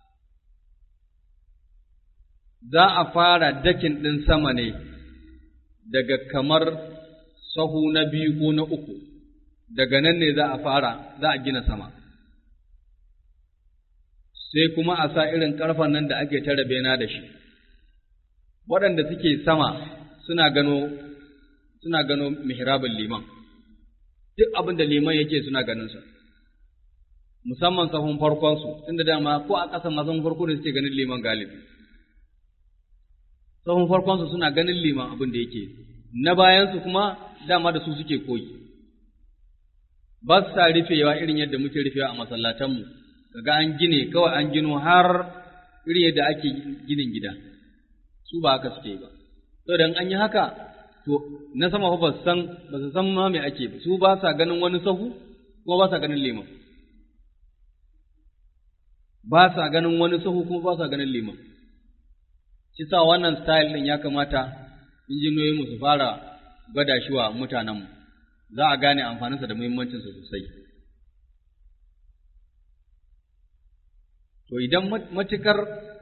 Za a fara dakin ɗin sama ne daga kamar sahu na biyu ko na uku, daga nan ne za a fara, za a gina sama. Sai kuma a sa irin ƙarfen nan da ake tara bena da shi, waɗanda suke sama suna gano suna gano mihrabin liman duk abin da liman yake suna ganin sa musamman sahun farkon su tunda dama ko a ƙasa ma sahun farko ne suke ganin liman galibi sahun farkon su suna ganin liman abin da yake na bayansu kuma dama da su suke koyi ba sa rufewa irin yadda muke rufewa a masallatanmu kaga an gine kawai an gino har irin yadda ake ginin gida su ba haka suke ba saboda an yi haka to na sama ba su san ba su san ma me ake ba su ba sa ganin wani sahu kuma ba sa ganin liman ba sa ganin wani sahu kuma ba sa ganin liman shi sa wannan style din ya kamata injiniyoyi mu su fara gwada shi wa mutanenmu za a gane amfaninsa da muhimmancinsa sosai to idan matukar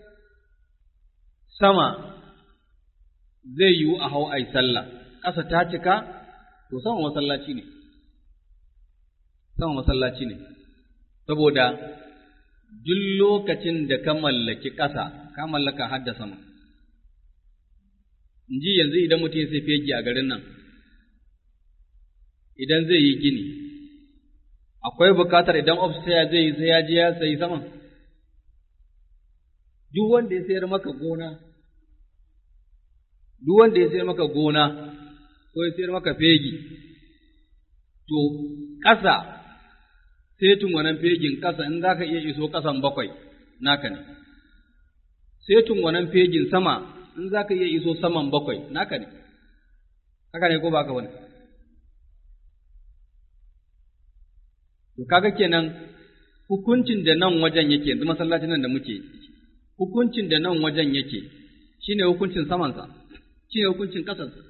sama zai yiwu a hau ai sallah ƙasa ta cika to sama masallaci ne sama masallaci ne saboda duk lokacin da ka mallaki ƙasa ka mallaka har da sama in ji yanzu idan mutum ya sai fegi a garin nan idan zai yi gini akwai bukatar idan upstairs zai yi sai ya je ya sayi sama duk wanda ya sayar maka gona duk wanda ya sayar maka gona ko ya sayar maka fegi to ƙasa setun wannan fegin ƙasa in za ka iya iso ƙasan bakwai naka ne setun wannan fegin sama in za ka iya iso saman bakwai naka ne haka ne ko ba ka wani to kaga kenan hukuncin da nan wajen yake yanzu masallacin nan da muke hukuncin da nan wajen yake shine hukuncin samansa shine hukuncin ƙasarsa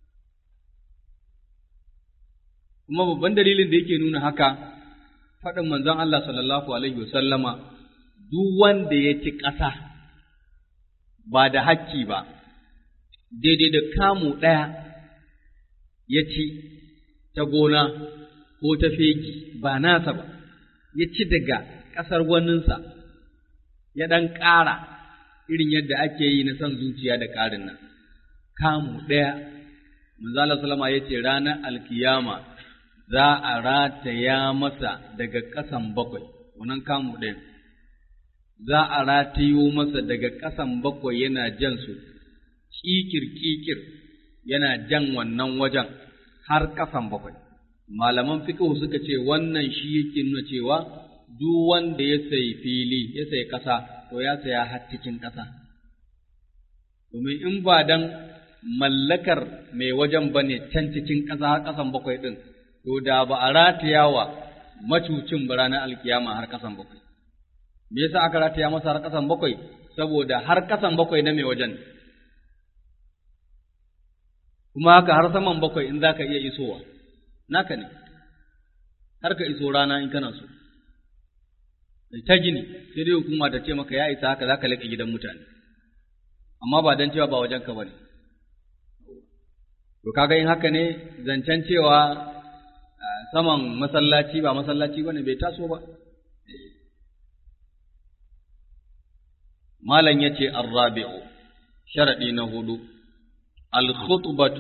kuma babban dalilin da yake nuna haka faɗin manzon Allah sallallahu alaihi wasallama duk wanda ya ci ƙasa ba da hakki ba daidai da kamu ɗaya ya ci ta gona ko ta fegi ba nasa ba ya ci daga ƙasar waninsa ya ɗan ƙara irin yadda ake yi na son zuciya da ƙarin nan kamu ɗaya manzala salama ya ce ranar alkiyama za a rataya masa daga ƙasan bakwai wannan kamu ɗayan za a ratayo masa daga ƙasan bakwai yana jan su kikir-kikir yana jan wannan wajen har ƙasan bakwai malaman fiqh suka ce wannan shi yake nuna cewa duk wanda ya sayi fili ya sayi ƙasa to ya saya har cikin ƙasa domin in ba dan mallakar mai wajen bane can cikin ƙasa har ƙasan bakwai ɗin to da ba a rataya wa macucin ba ranar alkiyama har ƙasan bakwai me yasa aka rataya masa har ƙasan bakwai saboda har ƙasan bakwai na mai wajen kuma haka har saman bakwai in za ka iya isowa naka ne har ka iso rana in kana so ta gini sai dai hukuma ta ce maka ya isa haka za ka laƙa gidan mutane amma ba don cewa ba wajen ka bane to kaga in haka ne zancen cewa saman masallaci ba masallaci bane bai taso ba malam yace ar-rabi'u sharadi na hudu al-khutbatu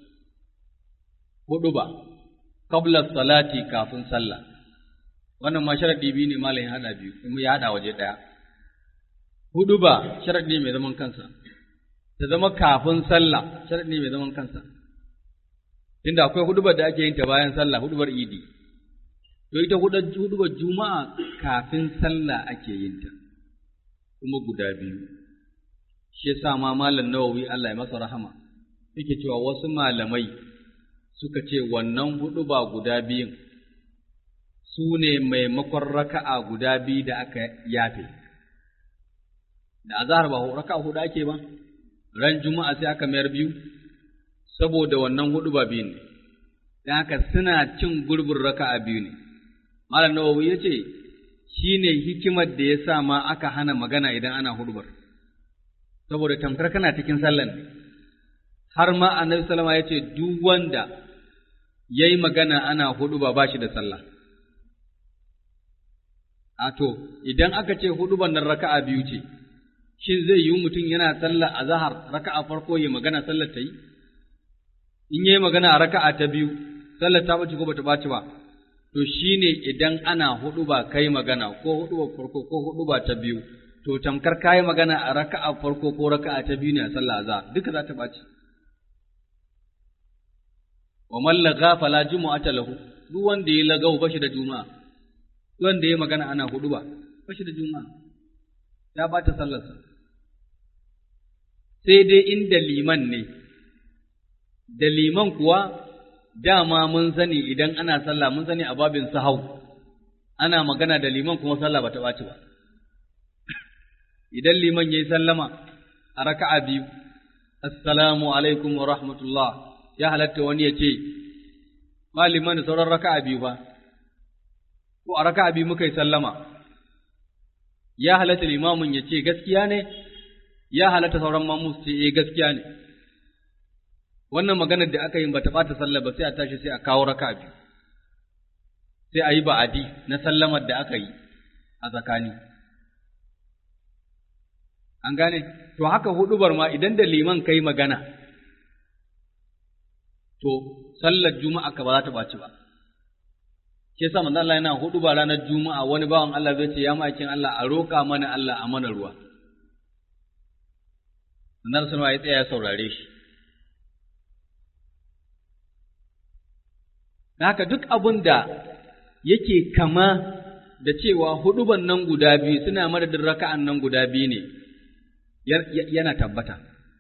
huduba qabla salati kafin sallah wannan ma sharadi biyu ne malam ya hada biyu kuma ya hada waje daya huduba sharadi mai zaman kansa ta zama kafin sallah sharadi mai zaman kansa tunda akwai hudubar da ake yin ta bayan sallah hudubar idi to ita hudubar juma'a kafin sallah ake yin ta kuma guda biyu shi yasa ma malam nawawi Allah ya masa rahama yake cewa wasu malamai suka ce wannan huduba guda biyun su ne maimakon raka'a guda biyu da aka yafe da azhar ba raka'a hudu ake ba ran juma'a sai aka mayar biyu saboda wannan hudu ba biyu ne, don haka suna cin gurbin raka'a biyu ne. Malam Nawawi ya ce, shi ne hikimar da ya sa ma aka hana magana idan ana hudubar, saboda tamkar kana cikin sallan ne. Har ma annabi salama ya ce, duk wanda ya yi magana ana huduba ba shi da sallah. A to, idan aka ce hudubar nan raka'a biyu ce, shin zai yi mutum yana sallah a zahar raka'a farko ya magana sallar ta yi? in yi magana a raka'a ta biyu, sallar ta bace ko bata bace ba, to shi ne idan ana hudu ba kai magana ko hudu ba farko ko hudu ba ta biyu, to tamkar kayi magana a raka'a farko ko raka'a ta biyu ne a sallah za duka za ta bace. wa man laga fala jumu'ata lahu duk wanda ya lagau bashi da juma'a duk wanda ya magana ana hudu ba bashi da juma'a ya bata sallarsa sai dai inda liman ne da liman kuwa dama mun sani idan ana sallah mun sani a babin sahau ana magana da liman kuma sallah bata ɓaci ba idan liman yayi sallama a raka'a biyu assalamu alaikum wa rahmatullah ya halatta wani ya ce maliman da sauran raka'a biyu ba ko a raka'a biyu muka yi sallama ya halatta limamin ya ce gaskiya ne ya halatta sauran mamu su ce eh gaskiya ne wannan maganar da aka yi ba ta ɓata sallah ba sai a tashi sai a kawo raka'a biyu sai a yi ba'adi na sallamar da aka yi a tsakani an gane to haka hudubar ma idan da liman kai magana to sallar juma'a ka ba za ta ɓaci ba ke sa manzo Allah yana hudu ba ranar juma'a wani bawan Allah zai ce ya ma'aikin Allah a roƙa mana Allah a mana ruwa Annabi sallallahu alaihi ya tsaya ya saurare shi haka duk abin da yake kama da cewa huduban nan guda biyu suna madadin raka'an nan guda biyu ne yana tabbata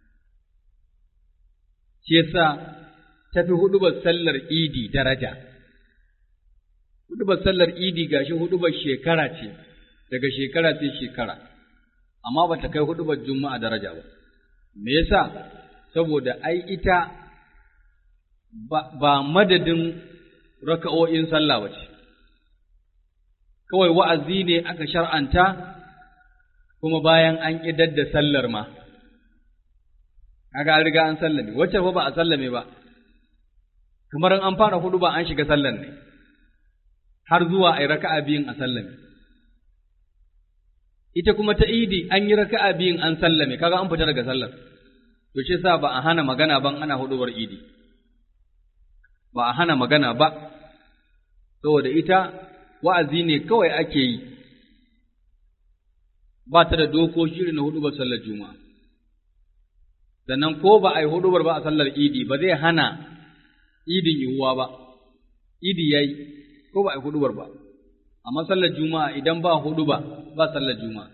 shi yasa tafi hudubar sallar idi daraja hudubar sallar idi gashi hudubar shekara ce daga shekara sai shekara amma ba ta kai hudubar juma'a daraja ba me yasa saboda ai ita ba madadin raka'o'in sallah ba ce kawai wa'azi ne aka shar'anta kuma bayan an ƙidar da sallar ma kaga an riga an sallame wacce fa ba a sallame ba kamar an fara hudu ba an shiga sallar ne har zuwa ai raka'a biyun a sallame ita kuma ta idi an yi raka'a biyun an sallame kaga an fita daga sallar to shi sa ba a hana magana ban ana hudubar idi ba a hana magana ba saboda ita wa'azi ne kawai ake yi ba ta da dokoki irin na hudubar sallar juma'a sannan ko ba a yi hudubar ba a sallar idi ba zai hana idin yiwuwa ba idi yayi ko ba a yi hudubar ba amma sallar juma'a idan ba hudu ba ba sallar juma'a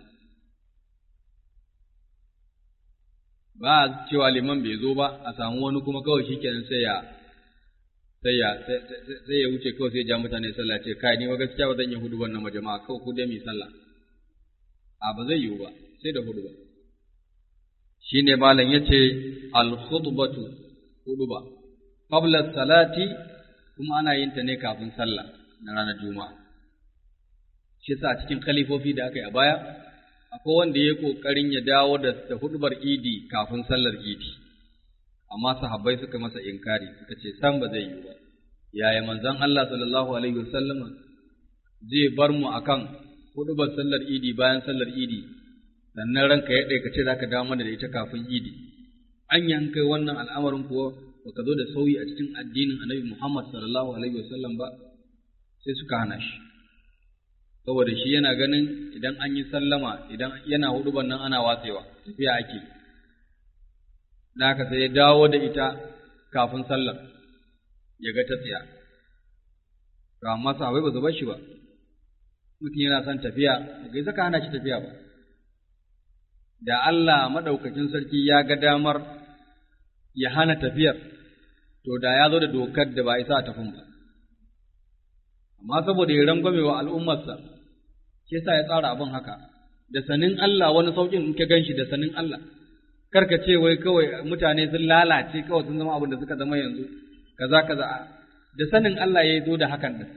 ba cewa liman bai zo ba a samu wani kuma kawai shikenan sai ya sai ya sai ya wuce kawai sai ya ja mutane sallah ce kai ni wa gaskiya ba zan yi hudu wannan jama'a kawai ku dai mi sallah a ba zai yiwu ba sai da hudu ba shine malam yace al khutbatu huduba qabla salati kuma ana yin ta ne kafin sallah na ranar juma'a shi yasa cikin khalifofi da aka yi a baya akwai wanda ya kokarin ya dawo da hudubar idi kafin sallar idi amma sahabbai suka masa inkari suka ce san ba zai yi ba yaya manzon Allah sallallahu alaihi wasallama zai bar mu akan hudubar sallar idi bayan sallar idi sannan ranka ya ɗaya ka ce zaka dawo mana da ita kafin idi an yankai wannan al'amarin kuwa baka zo da sauyi a cikin addinin Annabi Muhammad sallallahu alaihi wasallam ba sai suka hana shi saboda shi yana ganin idan an yi sallama idan yana hudubar nan ana watsewa tafiya ake da haka sai ya dawo da ita kafin sallar ya ga ta tsaya to amma sahabbai ba su bar shi ba mutum yana son tafiya bai saka hana shi tafiya ba da Allah madaukakin sarki ya ga damar ya hana tafiyar to da ya zo da dokar da ba isa a tafin ba amma saboda ya rangwame wa al'ummarsa shi yasa ya tsara abin haka da sanin Allah wani saukin in ka ganshi da sanin Allah karka ce wai kawai mutane sun lalace kawai sun zama abin da suka zama yanzu kaza kaza da sanin Allah ya zo da hakan din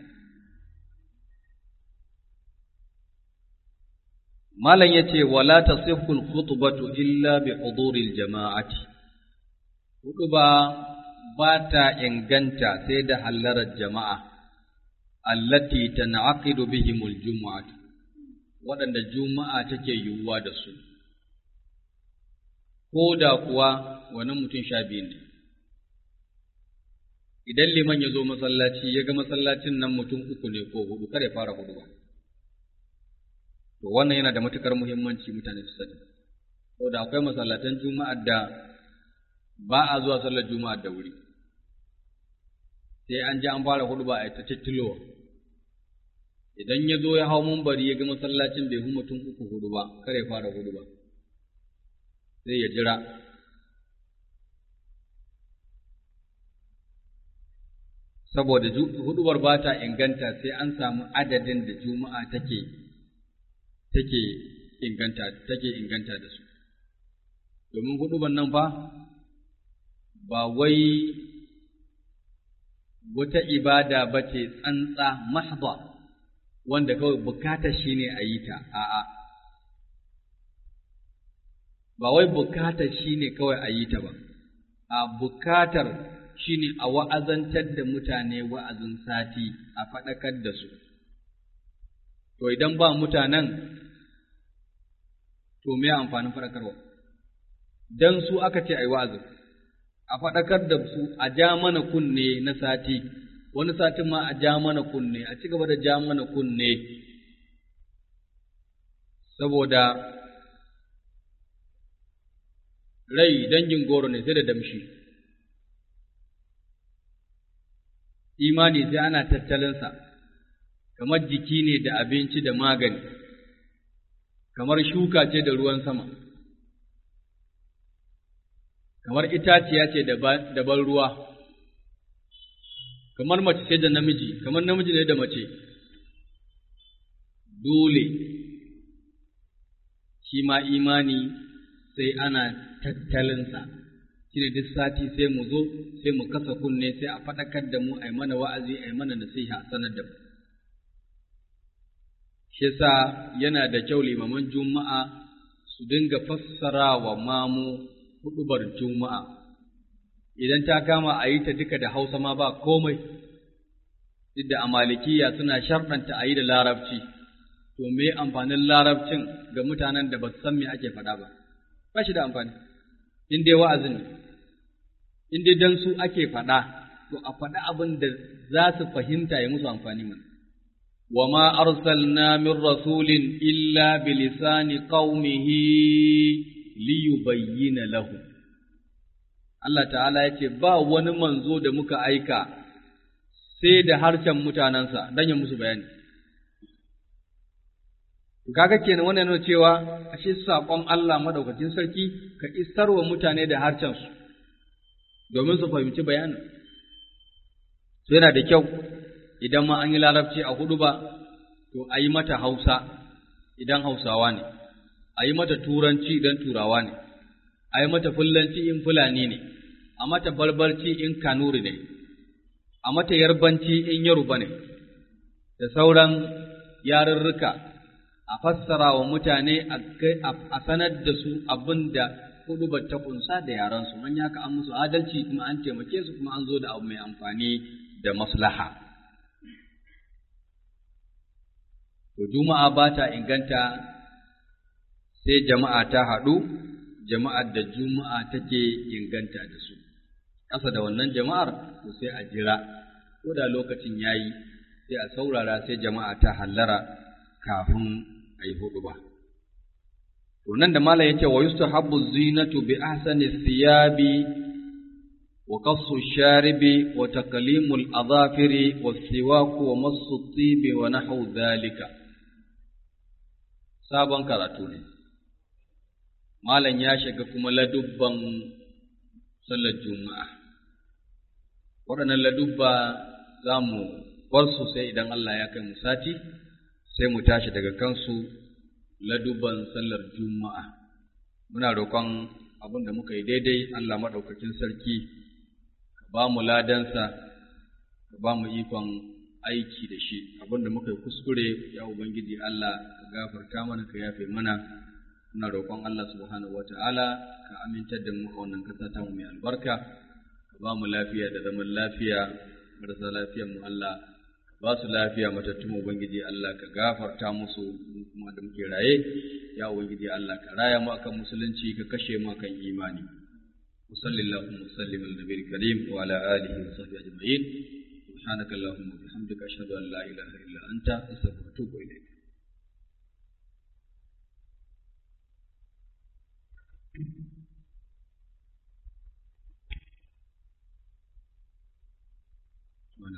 malam yace wala tasihhu khutbatu illa bi huduril jama'ati hutuba ba ta inganta sai da hallarar jama'a allati tan'aqidu bihimul jumu'atu waɗanda juma'a take yiwuwa da su ko da kuwa wani mutum sha biyu ne idan liman ya zo masallaci ya ga masallacin nan mutum uku ne ko hudu kada ya fara hudu ba to wannan yana da matukar muhimmanci mutane su sani saboda akwai masallatan juma'ar da ba a zuwa sallar juma'ar da wuri sai an ji an fara hudu ba a ta tittilowa idan ya zo ya hau mumbari ya ga masallacin bai hu mutum uku hudu ba kare fara hudu ba sai ya jira saboda hudubar ba ta inganta sai an samu adadin da juma'a take take inganta take inganta da su domin hudubar nan fa ba wai wata ibada ba ce tsantsa mahdha wanda kawai bukatar shi ne a yi ta a'a ba wai bukatar shi ne kawai a yi ta ba a bukatar shi ne a wa'azantar da mutane wa'azin sati a faɗakar da su to idan ba mutanen to me amfanin faɗakarwa dan su aka ce a yi wa'azin a faɗakar da su a ja mana kunne na sati, wani satin ma a ja mana kunne, a ci gaba da ja mana kunne, saboda rai dangin goro ne sai da damshi. Imani sai ana tattalinsa, kamar jiki ne da abinci da magani, kamar shuka ce da ruwan sama. kamar itaciya ce da ban ruwa, kamar mace ce da namiji, kamar namiji ne da mace, dole shi ma imani sai ana tattalinsa, shi ne duk sati sai mu zo, sai mu kasa kunne sai a faɗakar da mu a yi mana wa'azi, a yi mana nasiha a sanar da mu. Shi sa yana da kyau limaman juma'a su dinga fassara wa mamu huɗubar juma'a, idan ta kama a yi ta duka da hausa ma ba komai, duk da amalikiya suna sharɗanta a yi da larabci, to me amfanin larabcin ga mutanen da ba su san me ake faɗa ba, ba shi da amfani, in dai wa'azin ne, in dai dan su ake faɗa, to a faɗa abin da za su fahimta ya musu amfani mana. وما أرسلنا من رسول إلا بلسان قومه liyubayyina lahu Allah ta'ala ya ce ba wani manzo da muka aika sai da harshen mutanensa don ya musu bayani kaga kenan wannan nuna cewa ashe saƙon Allah madaukakin sarki ka isarwa mutane da harshen su domin su fahimci bayanin so yana da kyau idan ma an yi larabci a hudu ba to a yi mata hausa idan hausawa ne a yi mata turanci idan turawa ne, a yi mata fullanci in fulani ne, a mata barbarci in kanuri ne, a mata yarbanci in yaruba ne, da sauran yarurruka a fassara wa mutane a sanar da su abin da hudu ta kunsa da yaransu, an yaka an musu adalci kuma an taimake su kuma an zo da abu mai amfani da maslaha. To, Juma'a ba ta inganta sai jama'a ta haɗu, jama'ar da juma'a take inganta da su, ƙasa da wannan jama'ar to sai a jira, ko da lokacin ya yi sai a saurara sai jama'a ta hallara kafin a yi huɗu ba. To nan da Malam ya ce wa yusta habbu zinatu bi ahsani thiyabi wa qassu sharibi wa taqlimul adhafiri wa siwaku wa massu tibi wa nahwu dhalika sabon karatu ne Malam ya shiga kuma ladubban sallar Juma'a. Waɗannan ladubba za mu bar su sai idan Allah ya kai mu sati, sai mu tashi daga kansu ladubban sallar Juma'a. Muna roƙon abin da muka yi daidai Allah maɗaukakin sarki, ka ba mu ladansa, ka ba mu ikon aiki da shi, abin da muka yi kuskure, ya Ubangiji Allah, ka gafarta mana, ka yafe mana. muna roƙon Allah subhanahu wata'ala ka amintar da mu a wannan ƙasa ta mu mai albarka ka ba mu lafiya da zaman lafiya marasa lafiyar mu Allah ka ba su lafiya matattun ubangiji Allah ka gafarta musu kuma da muke raye ya ubangiji Allah ka raya mu akan musulunci ka kashe mu akan imani وصل اللهم وسلم على النبي الكريم وعلى اله وصحبه اجمعين سبحانك اللهم وبحمدك اشهد ان لا اله الا انت استغفرك واتوب اليك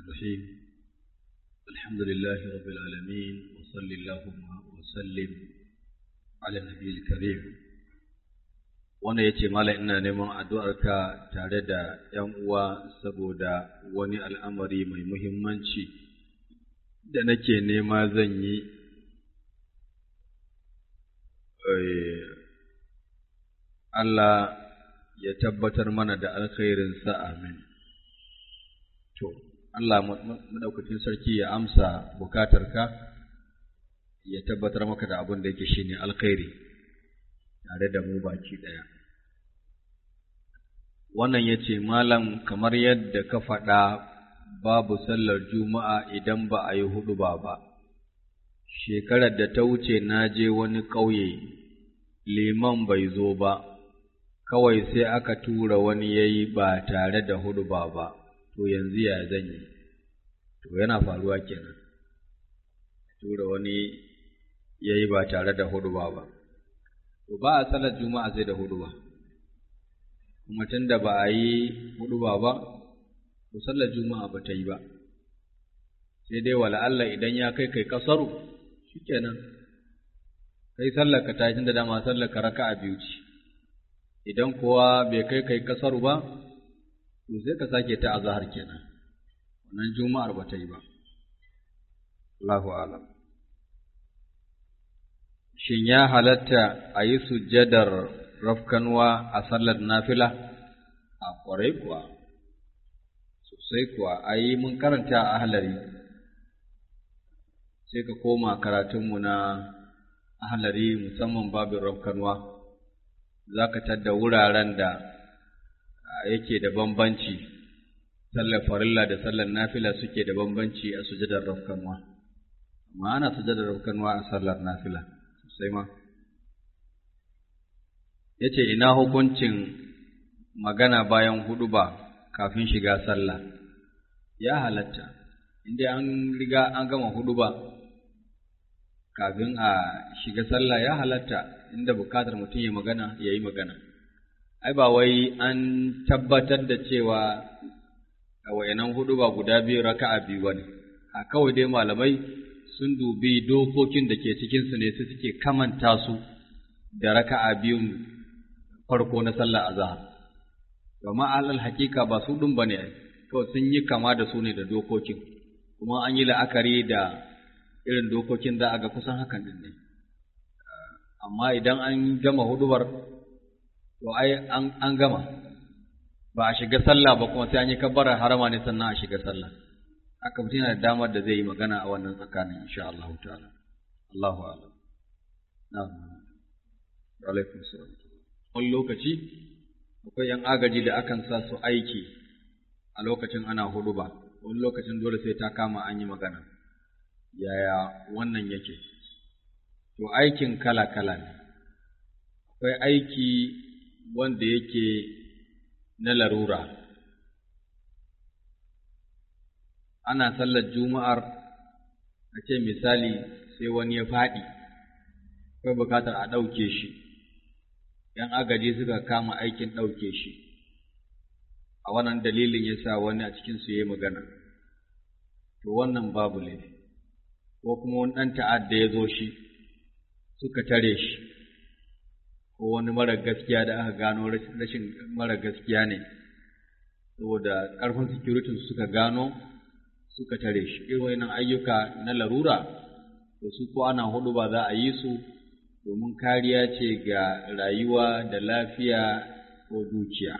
الرحيم الحمد لله رب العالمين وصل اللهم وسلم على النبي الكريم wanda ya ce mala ina neman addu'arka tare da ‘yan uwa saboda wani al'amari mai muhimmanci da nake nema zan yi Allah ya tabbatar mana da alkhairinsa amin. To, Allah maɗaukacin sarki ya amsa bukatarka ya tabbatar maka da abin da yake shi ne alkhairi tare da mu baki ɗaya. Wannan ya ce, Malam, kamar yadda ka faɗa babu sallar Juma'a idan ba a yi hudu ba ba, shekarar da ta wuce na je wani ƙauye, liman bai zo ba. kawai sai aka tura wani ya yi ba tare da hudu ba ba, to yanzu ya zan yi, to yana faruwa kenan. Tura wani ya yi ba tare da hudu ba ba, to ba a salar juma'a sai da hudu ba, kuma tun da ba a yi hudu ba ba, to sallar juma'a ba ta yi ba, sai dai wala Allah idan ya kai kai kasaru, shi kenan, kai sallar ka ta da dama sallar ka raka a biyu ce. idan kuwa bai kai kai kasar ba, to sai ka sake ta azahar kenan, wannan juma'ar ba ta yi ba. Allahu alam. Shin ya halatta a yi sujjadar rafkanwa a sallar nafila? A ƙwarai kuwa, sosai kuwa, a yi mun karanta a halari, sai ka koma karatunmu na ahalari musamman babin rafkanwa. za ka tadda wuraren da yake da bambanci, sallar farilla da sallar nafila suke da bambanci a sujadar rafkanwa, amma ana sujadar rafkanwa a sallar nafila sosai ma. Ya ce, Ina hukuncin magana bayan hudu ba kafin shiga sallah, ya halatta, inda an riga an gama hudu ba kafin a shiga sallah ya halatta. inda bukatar mutum ya magana ya yi magana. Ai, ba wai an tabbatar da cewa a wayanan hudu ba guda biyu raka'a biyu ba ne, a kawai dai malamai sun dubi dokokin da ke cikinsu ne su suke kamanta su da raka'a biyun farko na sallah azhar. Domin alal hakika ba su ɗin ba ne, kawai sun yi kama da su ne da dokokin, kuma an yi la'akari da irin dokokin za a ga kusan hakan ɗin ne. amma idan an gama hudubar to ai an gama ba a shiga sallah ba kuma sai an yi kabbarar harama ne sannan a shiga sallah haka mutum yana da damar da zai yi magana a wannan tsakanin insha Allah ta'ala Allahu a'lam na'am alaikum salam wani lokaci akwai yan agaji da akan sa su aiki a lokacin ana huduba wani lokacin dole sai ta kama an yi magana yaya wannan yake to aikin kala-kala ne, akwai aiki wanda yake na larura, ana sallar juma'ar a ce misali sai wani ya faɗi, akwai bukatar a ɗauke shi, ‘yan agaji suka kama aikin ɗauke shi, a wannan dalilin ya sa wani a cikinsu ya yi magana, to wannan babu laifi, ko kuma wani ɗan ta'adda ya zo shi. suka tare shi ko wani mara gaskiya da aka gano rashin mara gaskiya ne saboda ƙarfin security suka gano suka tare shi irin wannan ayyuka na larura to su ko ana hudu ba za a yi su domin kariya ce ga rayuwa da lafiya ko dukiya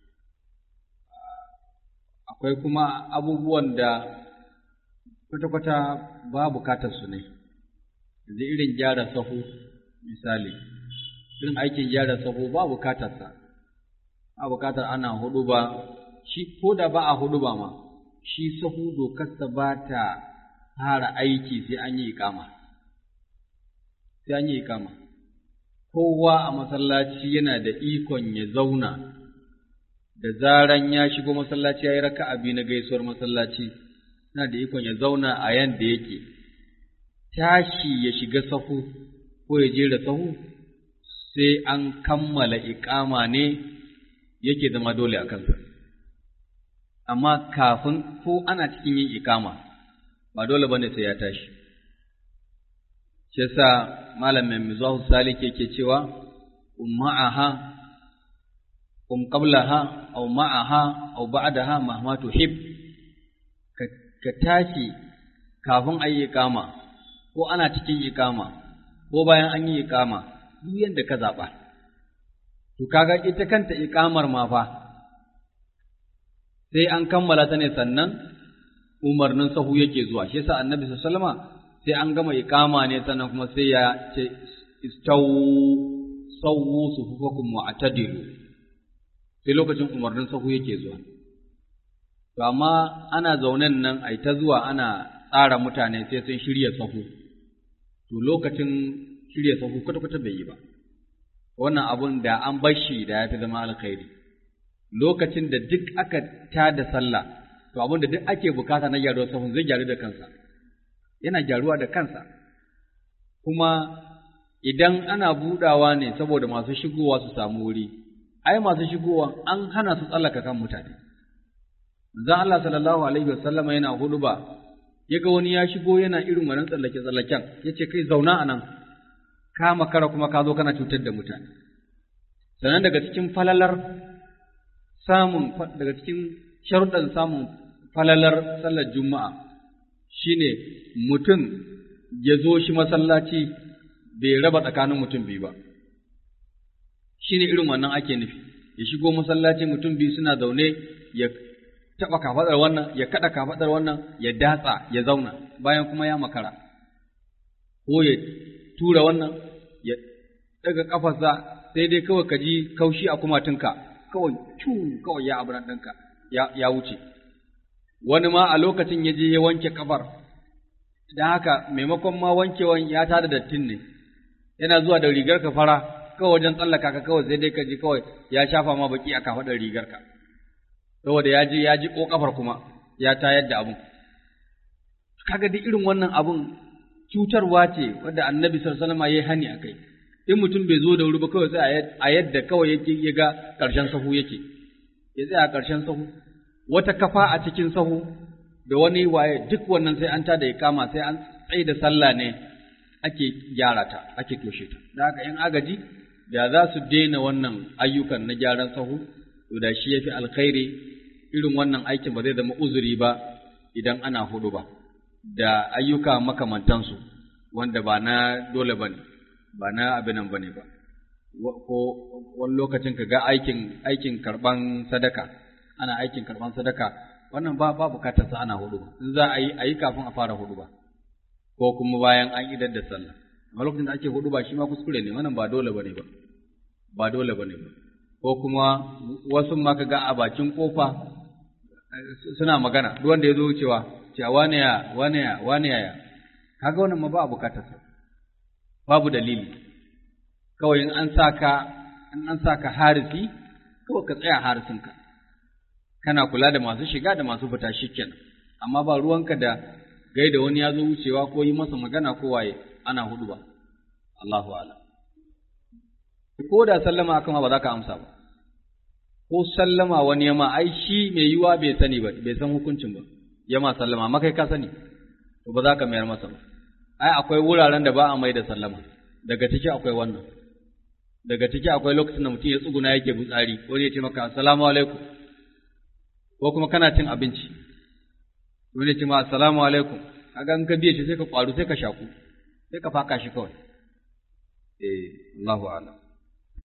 akwai kuma abubuwan da kwata-kwata ba bukatar su ne yanzu irin gyara sahu misali irin aikin gyara sahu ba bukatarsa ba bukatar ana hudu ba shi ko da ba a hudu ba ma shi sahu dokarsa ba ta fara aiki sai an yi ikama sai an yi ikama kowa a masallaci yana da ikon ya zauna da zaran ya shigo masallaci ya yi raka'a biyu na gaisuwar masallaci yana da ikon ya zauna a yanda yake tashi ya shiga sahu ko ya jera sahu sai an kammala iƙama ne yake zama dole a kansa. amma kafin ko ana cikin yin ikama ba dole bane sai ya tashi shi yasa malam mai mizahu salik yake cewa umma'aha um qablaha aw ma'aha aw ba'daha mahma tuhib ka tashi kafin ayi ikama ko ana cikin ikama ko bayan an yi ikama duk yanda ka zaba to kaga ita kanta ikamar ma fa sai an kammala ta ne sannan umarnin sahu yake zuwa shi yasa annabi sallallahu alaihi sai an gama iqama ne sannan kuma sai ya ce istawu sawu sufufakum wa atadilu sai lokacin umarnin sahu yake zuwa to amma ana zaunen nan ai ta zuwa ana tsara mutane sai sun shirya sahu to lokacin shirya sahu kwata-kwata bai yi ba wannan abun da an bar shi da ya fi zama alkhairi lokacin da duk aka tada sallah to abin da duk ake bukata na gyaruwar sahun zai gyaru da kansa yana gyaruwa da kansa kuma idan ana budawa ne saboda masu shigowa su samu wuri ai masu shigowa an hana su tsallaka kan mutane manzon Allah sallallahu alaihi wasallama yana huduba yaga wani ya shigo yana irin wannan tsallake tsallaken yace kai zauna anan ka makara kuma ka zo kana cutar da mutane sannan daga cikin falalar samun daga cikin sharuɗan samun falalar sallar juma'a shine mutum ya zo shi masallaci bai raba tsakanin mutum biyu ba shine irin wannan ake nufi ya shigo masallaci mutum biyu suna zaune ya taɓa kafaɗar wannan ya kaɗa kafaɗar wannan ya datsa ya zauna bayan kuma ya makara ko ya tura wannan ya ɗaga ƙafarsa sai dai kawai ka ji kaushi a kumatunka kawai cu kawai ya abunan ɗinka ya wuce wani ma a lokacin ya je ya wanke kafar don haka maimakon ma wankewan ya tada dattin ne yana zuwa da rigar ka fara kawai wajen tsallaka ka kawai sai dai ka ji kawai ya shafa ma baki a kafaɗar rigar ka saboda ya je ya ji ko kafar kuma ya tayar da abun kaga duk irin wannan abun cutarwa ce wadda annabi sallallahu alaihi wasallam ya yi hani akai in mutum bai zo da wuri ba kawai sai a yadda kawai yake ya ga ƙarshen sahu yake ya tsaya a ƙarshen sahu wata kafa a cikin sahu da wani waye duk wannan sai an ta da kama sai an tsaye da sallah ne ake gyara ta ake toshe ta da haka in agaji da za su daina wannan ayyukan na gyaran sahu to da shi yafi alkhairi irin wannan aikin ba zai zama uzuri ba idan ana hudu ba da ayyuka makamantansu wanda ba na dole bane ba na abinan bane ba ko wani lokacin ka ga aikin aikin karban sadaka ana aikin karban sadaka wannan ba ba bukatar sa ana hudu ba in za a yi a yi kafin a fara hudu ba ko kuma bayan an idar da sallah amma lokacin da ake hudu ba shi ma kuskure ne wannan ba dole bane ba ba dole bane ba ko kuma wasu ma ka ga a bakin kofa suna magana duk wanda ya zo wucewa cewa wane ya wane ya wane ya kaga wannan ma ba bukatar sa babu dalili kawai in an saka in an saka harisi kawai ka tsaya harisinka kana kula da masu shiga da masu fita shikenan amma ba ruwanka da gaida wani ya zo wucewa ko yi masa magana ko waye ana hudu ba Allahu a'lam ko da sallama aka ma ba za ka amsa ba ko sallama wani yama ai shi mai yiwa bai sani ba bai san hukuncin ba yama sallama amma kai ka sani to ba za ka mayar masa ba ai akwai wuraren da ba a mai da sallama daga ciki akwai wannan daga ciki akwai lokacin da mutum ya tsuguna yake butsari wani ya ce maka assalamu alaikum ko kuma kana cin abinci wani ya ce ma assalamu alaikum kaga in ka biye shi sai ka kwaru sai ka shaku sai ka faka shi kawai eh Allahu a'lam